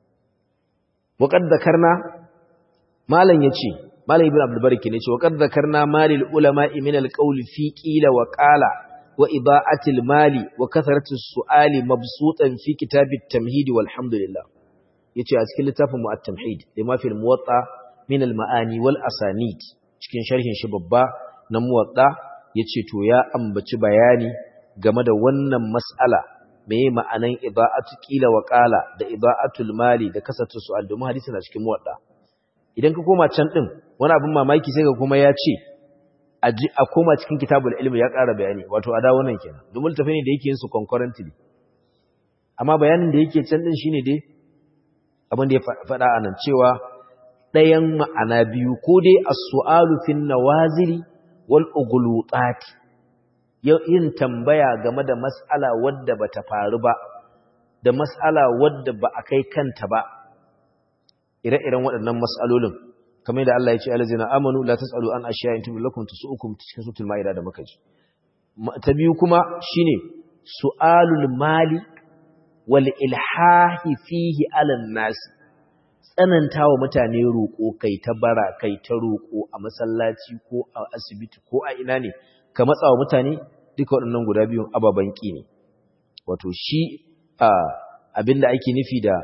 Waƙad da karna, Malam ya ce, Malam Ibn Abdulbarki ne ce, Waƙad da karna malil ulama imin alƙauli fi ƙila wa ƙala wa iba'atil mali wa kasaratu su'ali mabsutan fi kitabit tamhidi walhamdulillah. Ya ce a cikin littafin mu'at tamhid, da mafi muwatta min al-ma'ani wal asanid cikin sharhin shi babba na muwatta ya ce to ya ambaci bayani game da wannan mas'ala meye ma'anan iba'atu qila wa qala da iba'atul mali da kasatu su'al domin hadisi na cikin muwadda idan ka koma can din wani abin mamaki sai ka kuma ya ce a koma cikin kitabul ilmi ya ƙara bayani wato a da wannan kenan domin tafi ne da yake yin su concurrently amma bayanin da yake can din shine dai abin da ya faɗa anan cewa ɗayan ma'ana biyu ko dai as-su'alu fin nawazili wal ughlutat yin tambaya game da mas'ala wadda ba ta faru ba da mas'ala wadda ba a kai kanta ba ire-iren waɗannan mas'alolin kamar da Allah ya ce alazina amanu la tasalu an ashiya in tubu lakum tusukum cikin sutul maida da muka ji ta biyu kuma shine su'alul mali wal ilhahi fihi ala nas tsanantawa mutane roƙo kai ta bara kai ta roƙo a masallaci ko a asibiti ko a ina ne ka matsawa mutane duka waɗannan guda biyun ababen ƙi ne wato shi abinda ake nufi da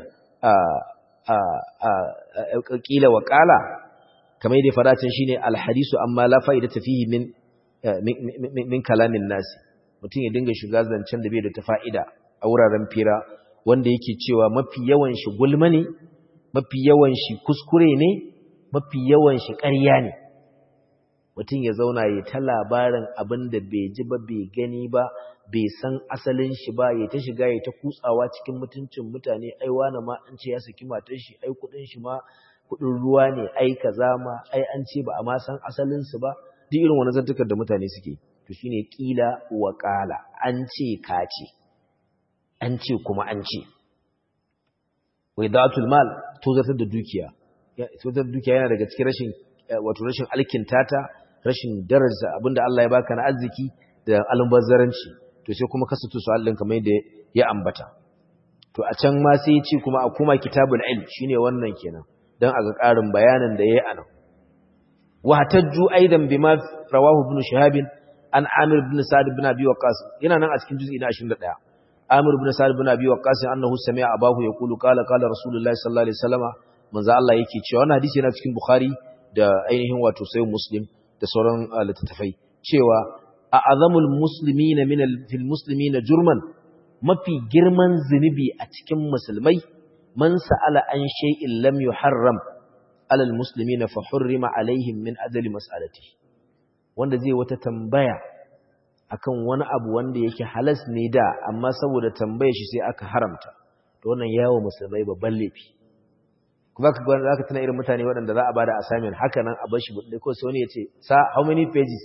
ƙila wa ƙala kamar yadda faracin shi ne alhadisu amma la fa'ida tafihi min min kalamin nasi mutum ya dinga shiga zancen da bai da ta fa'ida a wuraren fira wanda yake cewa mafi yawan shi gulma ne mafi yawan shi kuskure ne mafi yawan shi ƙarya ne mutum ya zauna ya ta labarin abin da bai ji ba bai gani ba bai san asalin shi ba ya ta shiga ya ta kutsawa cikin mutuncin mutane ai wani ma an ce ya saki matar shi ai kudin shi ma kudin ruwa ne ai kaza ma ai an ce ba a ma san asalin su ba duk irin wani zantukar da mutane suke to shine kila wa qala an ce ka ce an ce kuma an ce waidatul mal to zartar da dukiya to zartar da dukiya yana daga cikin rashin wato rashin alkintata rashin daraja abinda Allah ya baka na arziki da almubazzaranci to sai kuma kasatu su Allah kamar yadda ya ambata to a can ma sai ya ce kuma a kuma kitabul ilm shine wannan kenan dan a ga ƙarin bayanin da yayi anan wa hatajju aidan bima rawahu ibn shihab an amir ibn sa'd ibn abi waqas yana nan a cikin juz'i na 21 amir ibn sa'd ibn abi waqas annahu sami'a abahu yaqulu qala qala rasulullahi sallallahu alaihi wasallam manzo Allah yake cewa wannan hadisi yana cikin bukhari da ainihin wato sai muslim da sauran littattafai cewa a azamul muslimina min fil muslimina jurman mafi girman zunubi a cikin musulmai man sa'ala an shay'in lam yuharram ala al muslimina fa hurrima alaihim min ajli mas'alati wanda zai wata tambaya akan wani abu wanda yake halas ne da amma saboda tambaye shi sai aka haramta to wannan yawo musulmai babban laifi kuma ka gwada zaka tana irin mutane waɗanda za a bada assignment haka nan a bar shi buɗe ko sai wani ya ce sa how many pages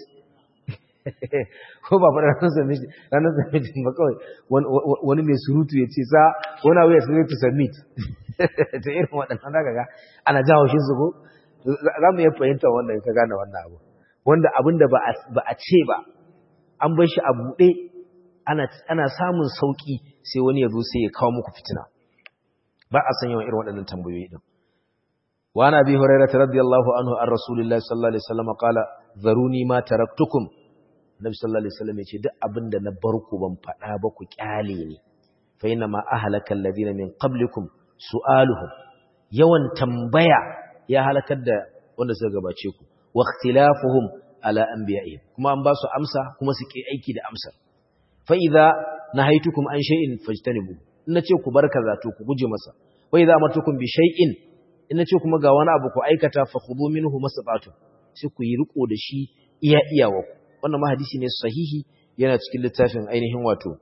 ko ba fara ranar submission ranar submission ba kawai wani mai surutu ya ce sa wani abu ya submit to submit ta irin waɗannan zaka ga ana jawo shi su ko za mu iya fahimta wannan ka gane wannan abu wanda abin da ba a ce ba an bar shi a buɗe ana samun sauƙi sai wani ya zo sai ya kawo muku fitina ba a san yawan irin waɗannan tambayoyi din وعن أبي هريرة رضي الله عنه عن رسول الله صلى الله عليه وسلم قال ذروني ما تركتكم النبي صلى الله عليه وسلم يقول دع أبن نبركم بمفعابك كاليني فإنما أهلك الذين من قبلكم سؤالهم yawan tambaya ya halakar da wanda suka gabace ku wa ikhtilafuhum ala anbiya'ihim kuma an ba su amsa kuma su ke aiki da amsar fa idza nahaytukum an shay'in fajtanibu in nace ku bar kaza to ku guje masa wa idza amartukum bi shay'in in nace kuma ga wani abu ku aikata fa khudhu minhu masabatu sai ku yi riko da shi iya iyawa wannan ma hadisi ne sahihi yana cikin littafin ainihin wato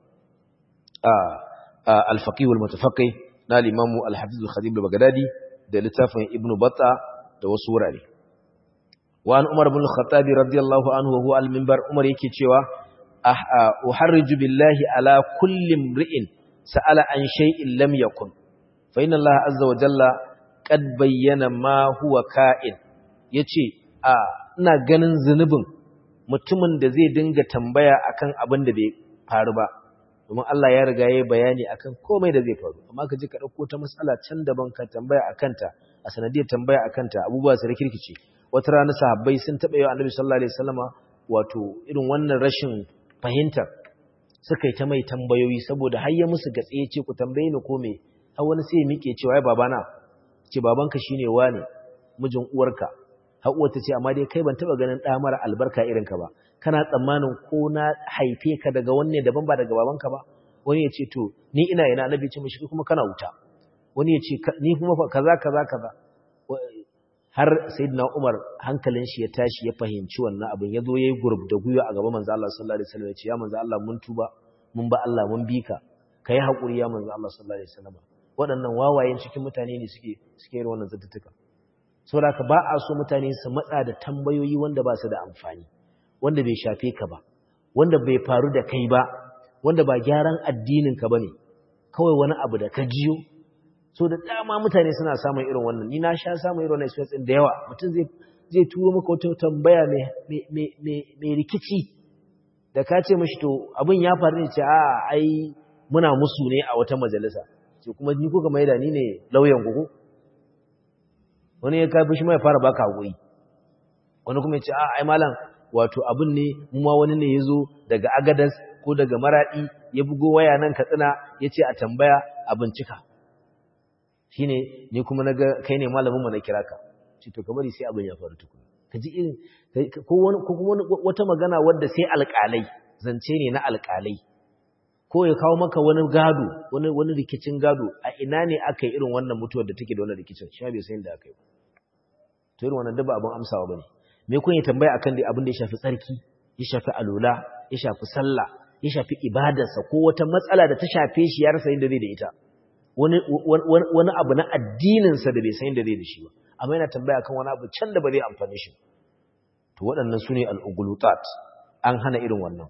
al-faqih wal mutafaqih na al-imam al-hafiz al-khatib al-baghdadi da littafin ibnu batta da wasu wurare wa an umar ibn al-khattab radiyallahu anhu wa huwa al-minbar umar yake cewa uharriju billahi ala kulli imri'in sa'ala an shay'in lam yakun fa inna allaha azza wa jalla qad bayyana ma huwa ka'in yace a ina ganin zunubin mutumin da zai dinga tambaya akan abin da bai faru ba domin Allah ya riga ya bayani akan komai da zai faru amma ka je ka dauko ta matsala can daban ka tambaya akan ta a sanadiyar tambaya akan ta abubuwa su rikirkice wata rana sahabbai sun taba yi Annabi sallallahu alaihi wasallama wato irin wannan rashin fahimtar suka yi ta mai tambayoyi saboda har ya musu gatse ya ce ku tambaye ni ko me har wani sai ya mike cewa ai babana ce babanka shine wane mijin uwarka har uwar ta ce amma dai kai ban taba ganin ɗa mara albarka irin ka ba kana tsammanin ko na haife ka daga wanne daban ba daga babanka ba wani ya ce to ni ina ina annabi ce mishi kuma kana wuta wani ya ce ni kuma kaza kaza kaza har sayyidina Umar hankalin shi ya tashi ya fahimci wannan abin ya zo yayi gurb da guyo a gaban manzo Allah sallallahu alaihi wasallam ya ce ya manzo Allah mun tuba mun ba Allah mun bi ka kai hakuri ya manzo Allah sallallahu alaihi wasallam waɗannan wawayen cikin mutane ne suke suke yin wannan zattutuka saboda ka ba a so mutane su matsa da tambayoyi wanda ba su da amfani wanda bai shafe ka ba wanda bai faru da kai ba wanda ba gyaran addinin ka bane kawai wani abu da ka jiyo so da dama mutane suna samun irin wannan ni na sha samun irin wannan experience da yawa mutum zai zai turo maka wata tambaya mai mai rikici da ka ce mashi to abin ya faru ne ce a ai muna musu ne a wata majalisa ce kuma ni kuka mai da ni ne lauyan ku wani ya kafi shi mai fara baka hakuri wani kuma ya ce a ai malam wato abin ne mu ma wani ne yazo daga agadas ko daga maradi ya bugo waya nan katsina yace a tambaya a bincika shine ni kuma naga kai ne malamin mu na kira ka ce to ka bari sai abin ya faru tukuna kaji irin ko wani ko kuma wata magana wadda sai alƙalai zance ne na alƙalai ko ya kawo maka wani gado wani wani rikicin gado a ina ne aka yi irin wannan mutuwar da take da wannan rikicin shi bai san da aka yi to irin wannan daba abin amsawa bane me kun yi tambaya akan dai abin da ya shafi tsarki ya shafi alula ya shafi sallah ya shafi ibadarsa ko wata matsala da ta shafe shi ya rasa inda zai da ita wani wani abu na addinin sa da bai san inda zai da shi ba amma yana tambaya akan wani abu can da ba zai amfane shi to waɗannan sune al-ughlutat an hana irin wannan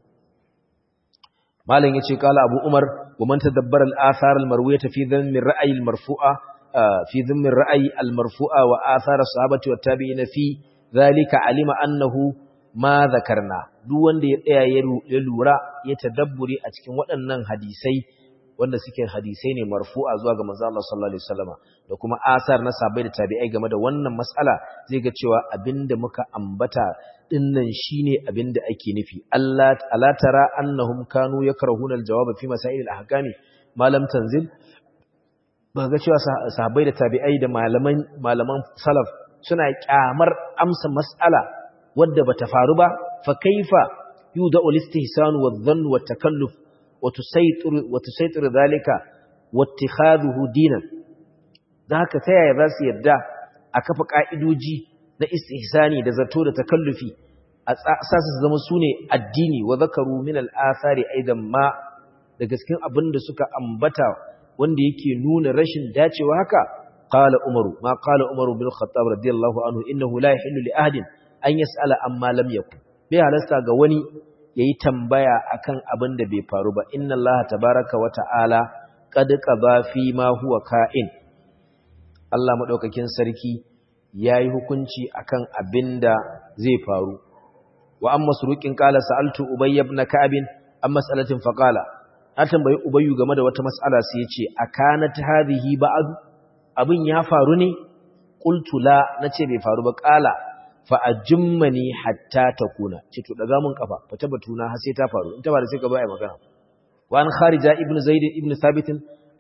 malam yace kala abu umar wa man tadabbara al-athar al-marwiyah fi dhammi ar-ra'yi al-marfu'a fi dhammi ar-ra'yi al-marfu'a wa athar as-sahabati wat tabi'in fi dhalika alima annahu ma dhakarna duk wanda ya tsaya ya lura ya tadabburi a cikin waɗannan hadisai wanda suke hadisai ne marfu'a zuwa ga manzo Allah sallallahu alaihi wasallama da kuma asar na sahabbai da tabi'ai game da wannan mas'ala zai ga cewa abinda muka ambata dinnan shine abinda ake nufi Allah ala tara annahum kanu yakrahuna aljawab fi masail alahkami malam tanzil ba ga cewa sahabbai da tabi'ai da malaman malaman salaf suna kyamar amsa mas'ala wadda bata faru ba fa kaifa yuda al-istihsan wa dhann wa takalluf wa tusaytir wa tusaytir dhalika wa ittikhadhuhu dinan da haka ta yaya za su yadda a kafa ka'idoji na istihsani da zato da takallufi a sa su zama sune addini wa zakaru min al-athari aidan ma da gaskin abin da suka ambata wanda yake nuna rashin dacewa haka qala umaru ma qala umaru bil khattab radiyallahu anhu innahu la yahillu li ahadin an yas'ala amma lam yakun bai halasta ga wani yayi tambaya akan abin da bai faru ba inna allaha tabaaraka wa ta'ala qad qaba fi ma huwa ka'in Allah madaukakin sarki yayi hukunci akan abin da zai faru wa amma suruqin qala sa'altu ubay ibn ka'ab amma mas'alatin faqala na tambayi ubayyu game da wata mas'ala sai ya ce akanat hadhihi ba'd abin ya faru ne qultu la nace bai faru ba qala fa ajummani hatta takuna ce to daga mun kafa fa tabbatuna har sai ta faru in ta faru sai ka bai magana wa an kharija ibn zaid ibn thabit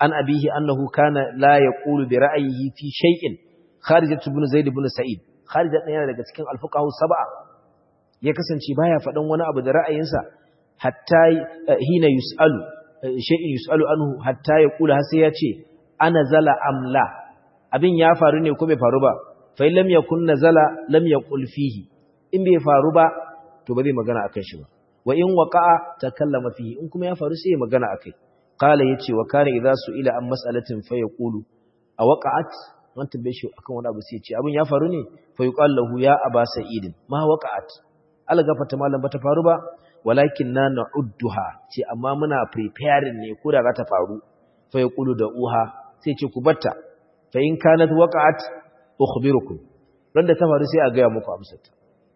an abihi annahu kana la yaqulu bi ra'yihi fi shay'in kharijat ibn zaid ibn sa'id kharijat yana daga cikin al-fuqaha sab'a ya kasance baya faɗan wani abu da ra'ayinsa hatta hina yus'alu shay'in yus'alu anhu hatta yaqulu har sai ya ce ana zala amla abin ya faru ne ko bai faru ba fa lam yakun nazala lam yaqul fihi in bai faru ba to ba zai magana akan shi ba wa in waqa'a takallama fihi in kuma ya faru sai ya magana akai qala yace wa kana idza su'ila an mas'alatin fa yaqulu a waqa'at man tambaye shi akan wani abu sai ya ce abin ya faru ne fa yuqal lahu ya aba sa'id ma waqa'at algafata malam bata faru ba walakin na na'udduha ce amma muna preparing ne ko da za ta faru fa yaqulu da uha sai ce ku batta fa in kanat waqa'at ukhbirukum dan da ta faru sai a ga muku amsarta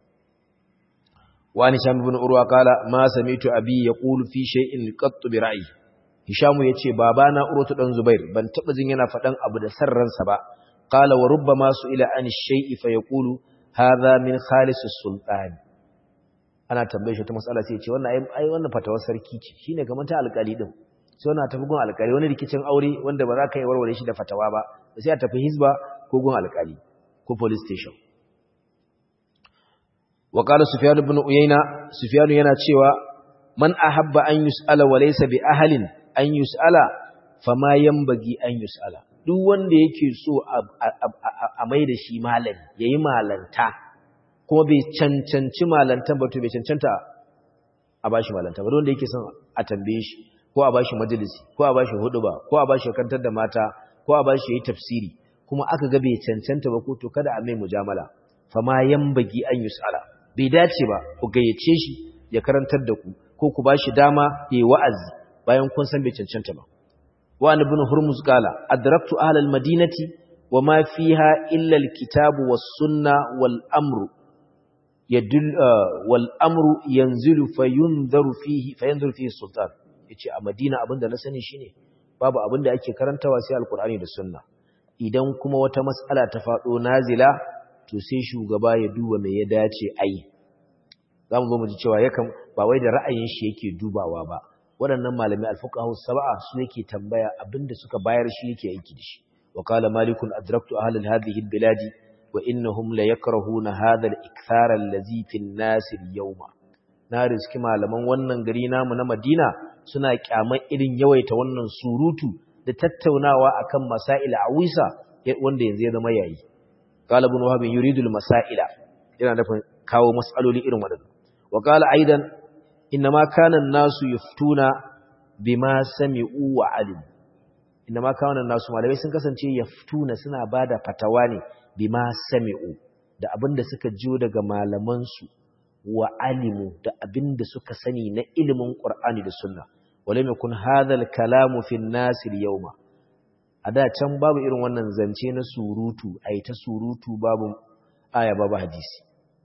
wani sham ibn urwa kala ma samitu abi yaqulu fi shay'in qatt bi ra'yi hishamu yace babana urwatu dan zubair ban taba jin yana fadan abu da sarransa ba qala wa rubbama ila an shay'i fa yaqulu hadha min khalis sultan ana tambaye shi ta mas'ala sai yace wannan ai wannan fatawar sarki ce shine kamar ta alƙali din sai wannan tafi gun alƙali wani rikicin aure wanda ba za ka yi warware shi da fatawa ba sai a tafi hizba ko gun alƙali ko police station وقال سفيان بن عيينة سفيان yana cewa man ahabba an yus'ala wa laysa bi ahlin an yus'ala fama yanbaghi an yus'ala duk wanda yake so a mai da shi malami yayi malanta kuma bai cancanci malantan ba to bai cancanta a bashi malanta ba wanda yake son a tambaye shi ko a bashi majalisi ko a bashi huduba ko a bashi kantar da mata ko a bashi yayi tafsiri kuma aka ga bai cancanta ba ko to kada a mai mujamala fama yanbaghi an yus'ala bai dace ba ku gayyace shi ya karantar da ku ko ku bashi dama yayi wa'azi bayan kun san bai cancanta ba wa ibn hurmuz qala adraktu ahla almadinati wama fiha illa alkitabu was sunna wal amru yadul wal amru yanzilu fayunzaru fihi fayanzuru fihi sultan yace a madina abinda na sani shine babu abinda ake karantawa sai alqur'ani da sunna idan kuma wata mas'ala ta fado nazila to sai shugaba ya duba mai ya dace a yi za mu zo mu ji cewa yakan ba wai da ra'ayin shi yake dubawa ba waɗannan malamai alfuqahu sab'a su yake tambaya abinda suka bayar shi yake aiki da shi wa qala malikun adraktu ahla hadhihi albiladi wa innahum la yakrahuna hadha al-ikthar allazi fi an-nas al-yawma na riski malaman wannan gari namu na Madina suna kyaman irin yawaita wannan surutu da tattaunawa akan masail awisa wanda yanzu ya zama yayi قال ابن وهب يريد المسائل yana nufin kawo mas'aloli irin wadannan wa qala aidan inma kana an-nasu yaftuna bima sami'u wa alim inma kana an-nasu malamai sun kasance yaftuna suna bada fatawa ne bima sami'u da abinda suka jiyo daga malaman su wa alimu da abinda suka sani na ilimin qur'ani da sunna walam yakun hadha al-kalamu fi an-nas al-yawma a da can babu irin wannan zance na surutu a yi ta surutu babu aya babu hadisi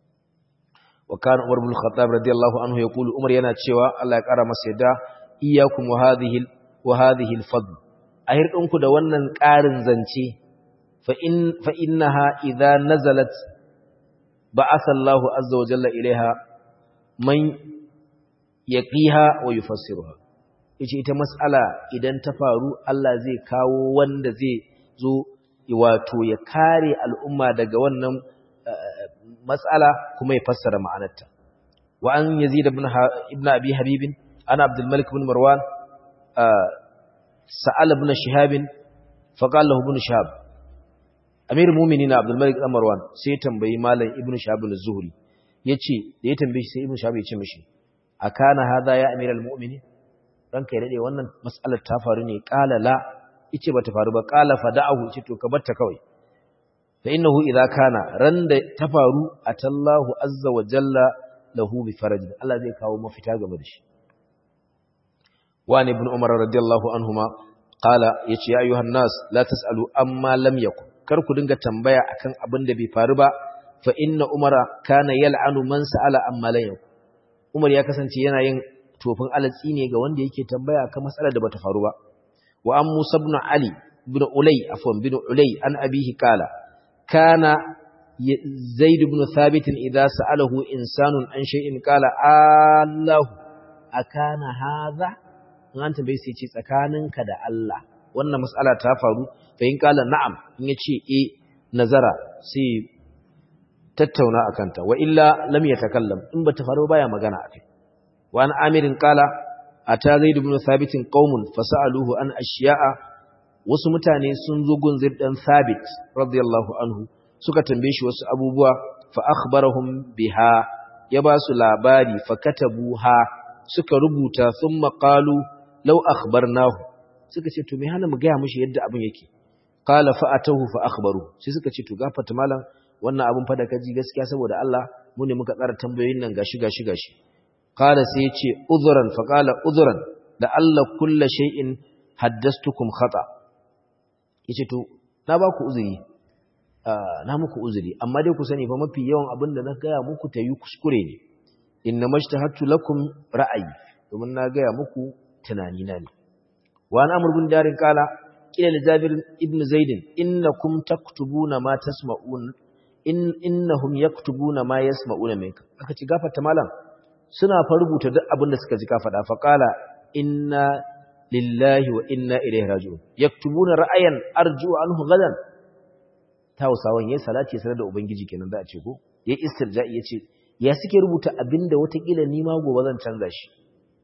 wa kana umar bin khattab radiyallahu anhu ya kulu umar yana cewa Allah ya kara masa yadda iyyakum wa hadhihi wa hadhihi al-fadl a hirdinku da wannan ƙarin zance fa in fa innaha idza nazalat ba'atha Allahu azza wa jalla ilaiha man yaqiha wa yufassiruha yace ita mas'ala idan ta faru Allah zai kawo wanda zai zo wato ya kare al'umma daga wannan mas'ala kuma ya fassara ma'anarta wa an yazid ibn ibn abi habib ana abdul malik ibn marwan sa'ala ibn shihab fa qala lahu ibn shihab amirul mu'minin abdul malik ibn marwan sai tambayi malam ibn shihab az-zuhri yace da ya tambaye shi sai ibn shihab ya ce mishi akana hadha ya amiral mu'minin ranka ya dade wannan mas'alar ta faru ne qala la yace bata faru ba qala fada'ahu yace to ka batta kawai fa innahu idza kana randa ta faru atallahu azza wa jalla lahu bi faraj Allah zai kawo mafita game da shi wa ibn umar radiyallahu anhuma qala yace ya ayuhan nas la tasalu amma lam yakun kar ku dinga tambaya akan abin da bai faru ba fa inna umara kana yal'anu man sa'ala amma lam yakun umar ya kasance yana yin tofin alatsi ne ga wanda yake tambaya kan matsalar da bata faru ba wa an musa ibn ali ibn ulay afwan ibn ulay an abihi kala kana zaid ibn thabit idza sa'alahu insanun an shay'in kala allah akana hadha an tambaye sai ce tsakaninka da Allah wannan mas'ala ta faru fa in qala na'am in yace eh nazara sai tattauna akan ta wa illa lam yatakallam in bata faru baya magana akai wa an amirin qala ata zaid ibn thabit qaumun fasaluhu an ashiya'a wasu mutane sun zo gun zaid dan thabit radiyallahu anhu suka tambaye shi wasu abubuwa fa akhbarahum biha ya ba su labari fa katabuha suka rubuta thumma qalu law akhbarnahu suka ce to me hana mu ga mishi yadda abin yake qala fa atahu fa akhbaru sai suka ce to gafarta malam wannan abin fa da kaji gaskiya saboda Allah mu ne muka tsara tambayoyin nan gashi gashi gashi qala sai ya ce udhran fa qala udhran da Allah kullu shay'in haddastukum khata yace to na ba ku uzuri na muku uzuri amma dai ku sani fa mafi yawan abin da na gaya muku ta yi kuskure ne inna mashtahattu lakum ra'ayi domin na gaya muku tunani na ne wa an amr bin darin kala kila li jabir ibn zaid innakum taktubuna ma tasma'un in innahum yaktubuna ma yasma'una minka aka ci gafarta malam suna fa rubuta duk abin da suka ji ka faɗa fa kala inna lillahi wa inna ilaihi raji'un yaktubuna ra'ayan arju anhu gadan ta Hausawan yayin salati sanar da ubangiji kenan za a ce ko yayi istirja'i yace ya suke rubuta abinda watakila ni ma gobe zan canza shi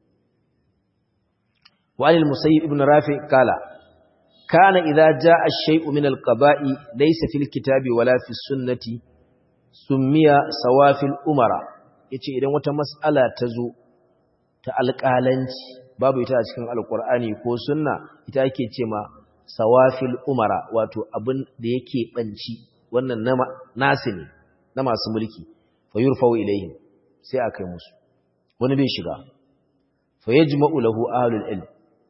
wa al musayyib ibn rafi kala kana idza jaa ash-shay'u min al-qaba'i laysa fil kitabi wala fi sunnati summiya sawafil umara yace idan wata mas'ala ta zo ta alƙalanci babu ita a cikin alƙur'ani ko sunna ita ake ce ma sawafil umara wato abin da yake banci wannan nasi ne na masu mulki fa yurfau ilaihim sai a kai musu wani bai shiga fa yajma'u lahu ahlul ilm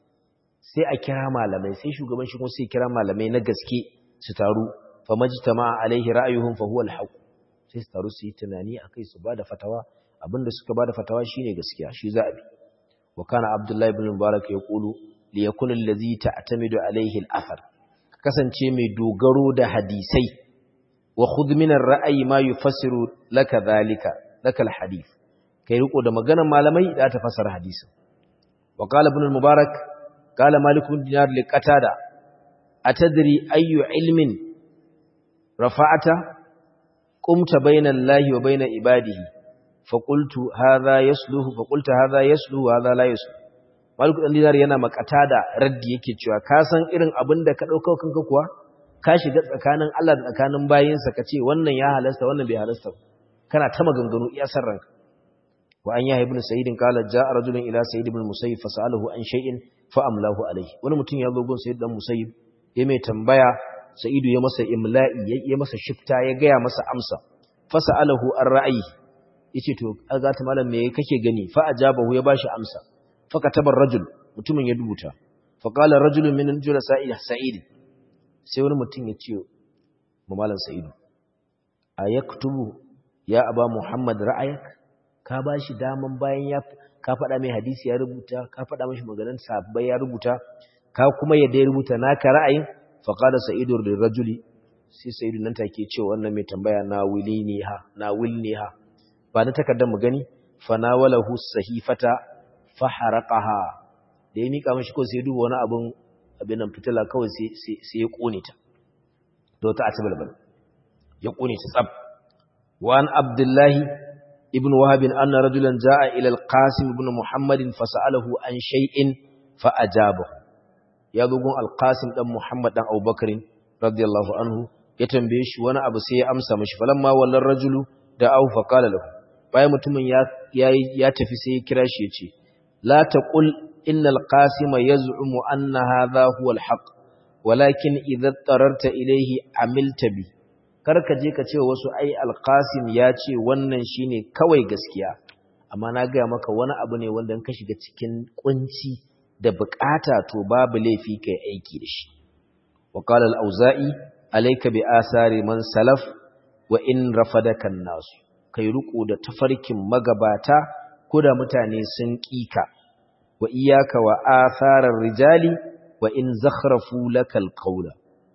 sai a kira malamai sai shugaban shi kuma sai kira malamai na gaske su taru fa majtama'a alaihi ra'ayuhum fa huwa al sai su taru su yi tunani akai su bada fatawa abinda suka bada fatawa shine gaskiya shi za a bi wa kana abdullahi ibn mubarak yaqulu liyakun allazi ta'tamidu alayhi al-athar kasance mai dogaro da hadisai wa khudh min ar-ra'yi ma yufassiru laka dhalika laka al-hadith kai riko da maganar malamai da ta fasara hadisin wa qala ibn al-mubarak qala malik bin dinar li qatada atadri ayyu ilmin rafa'ata qumta bayna allahi wa bayna ibadihi faqultu hadha yasluhu faqulta hadha yasluhu hadha la yasluhu Maliku ɗan dinar yana makata da raddi yake cewa ka san irin abin da ka ɗauka kanka kuwa ka shiga tsakanin Allah da tsakanin bayinsa ka ce wannan ya halasta wannan bai halasta kana ta maganganu iya san ranka wa an yahi ibn sa'id qala ja'a rajulun ila sa'id ibn musayyib fasalahu an shay'in fa amlahu alayhi wani mutum ya zo gun sa'id dan musayyib ya mai tambaya sa'idu ya masa imla'i ya masa shifta ya gaya masa amsa fasalahu an ra'ayi yace to aga ta malam me kake gani fa ajabahu ya bashi amsa fakatabar rajul mutumin ya rubuta faqala rajulun min julasa sa'id sai wani mutum ya ce ma malam sa'idu ayaktubu ya aba muhammad ra'ayak ka bashi daman bayan ya ka faɗa mai hadisi ya rubuta ka faɗa mashi maganar sabbai ya rubuta ka kuma yadda ya rubuta naka ra'ayin faqala sa'idu lirajuli sai sa'idu nan take ce wannan mai tambaya na wilini ha na wilni ha ba na takardar mu gani fa nawalahu sahifata faharaqaha da ya mika mashi ko sai duba wani abun abin nan fitila kawai sai sai ya kone ta da wata atabalbal ya kone ta tsab wa an abdullahi ibn wahab anna rajulan jaa ila al-qasim ibn muhammad fasalahu an shay'in fa ajabahu ya bugun al-qasim dan muhammad dan abubakar radiyallahu anhu ya tambaye shi wani abu sai ya amsa mashi falamma wallan rajulu da au fa qala lahu bayan mutumin ya ya tafi sai ya kira shi ya ce لا تقل إن القاسم يزعم أن هذا هو الحق ولكن إذا اضطررت إليه عملت به karka je ka ce wasu ai alqasim ya ce wannan shine kawai gaskiya amma na ga maka wani abu ne wanda in ka shiga cikin kunci da bukata to babu laifi kai aiki da shi wa qala al-auza'i alayka bi asari man salaf wa in rafadaka an-nas kai ruku da tafarkin magabata ko da mutane sun ƙika wa iyaka wa atharar rijali wa in zakhrafu lakal qawla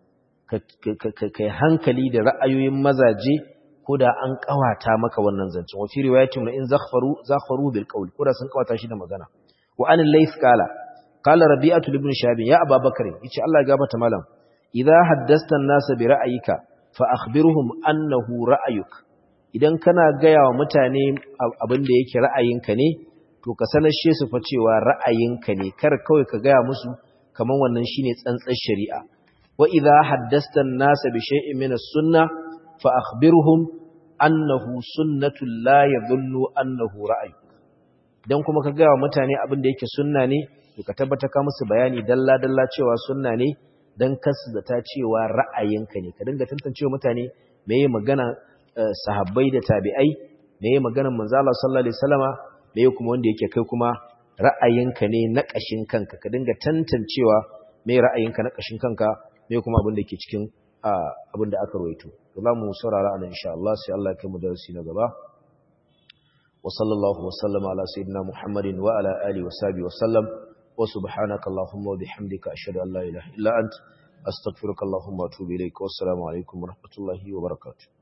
kai hankali da ra'ayoyin mazaje ko da an kawata maka wannan zancen wa fi riwayatin in zakhfaru zakhfaru bil qawl ko da sun kawata shi da magana wa an layth qala qala rabi'atu ibn shahab ya ababakar yace Allah ya gafarta malam idza haddasta an-nas bi ra'ayika fa akhbirhum annahu ra'ayuk idan kana gaya wa mutane abin da yake ra'ayinka ne to ka sanashe su fa cewa ra'ayinka ne kar kawai ka gaya musu kaman wannan shine tsantsar shari'a wa idza haddasta an-nas bi shay'in min as-sunnah fa akhbirhum annahu sunnatu la yadhunnu annahu ra'ayuk dan kuma ka gaya wa mutane abin da yake sunna ne to ka tabbata ka musu bayani dalla dalla cewa sunna ne dan kasu da ta cewa ra'ayinka ne ka dinga tantancewa mutane meye magana sahabbai da tabi'ai meye magana manzo Allah sallallahu alaihi wasallama meye kuma wanda yake kai kuma ra'ayinka ne na kashin kanka ka dinga tantancewa meye ra'ayinka na kashin kanka meye kuma abin da yake cikin abin da aka rawaito to za mu saurara anan insha Allah sai Allah ya kai mu darasi na gaba وصلى الله وسلم على سيدنا محمد وعلى آله وصحبه وسلم وسبحانك اللهم وبحمدك أشهد أن لا إله إلا أنت أستغفرك اللهم وأتوب إليك والسلام عليكم ورحمة الله وبركاته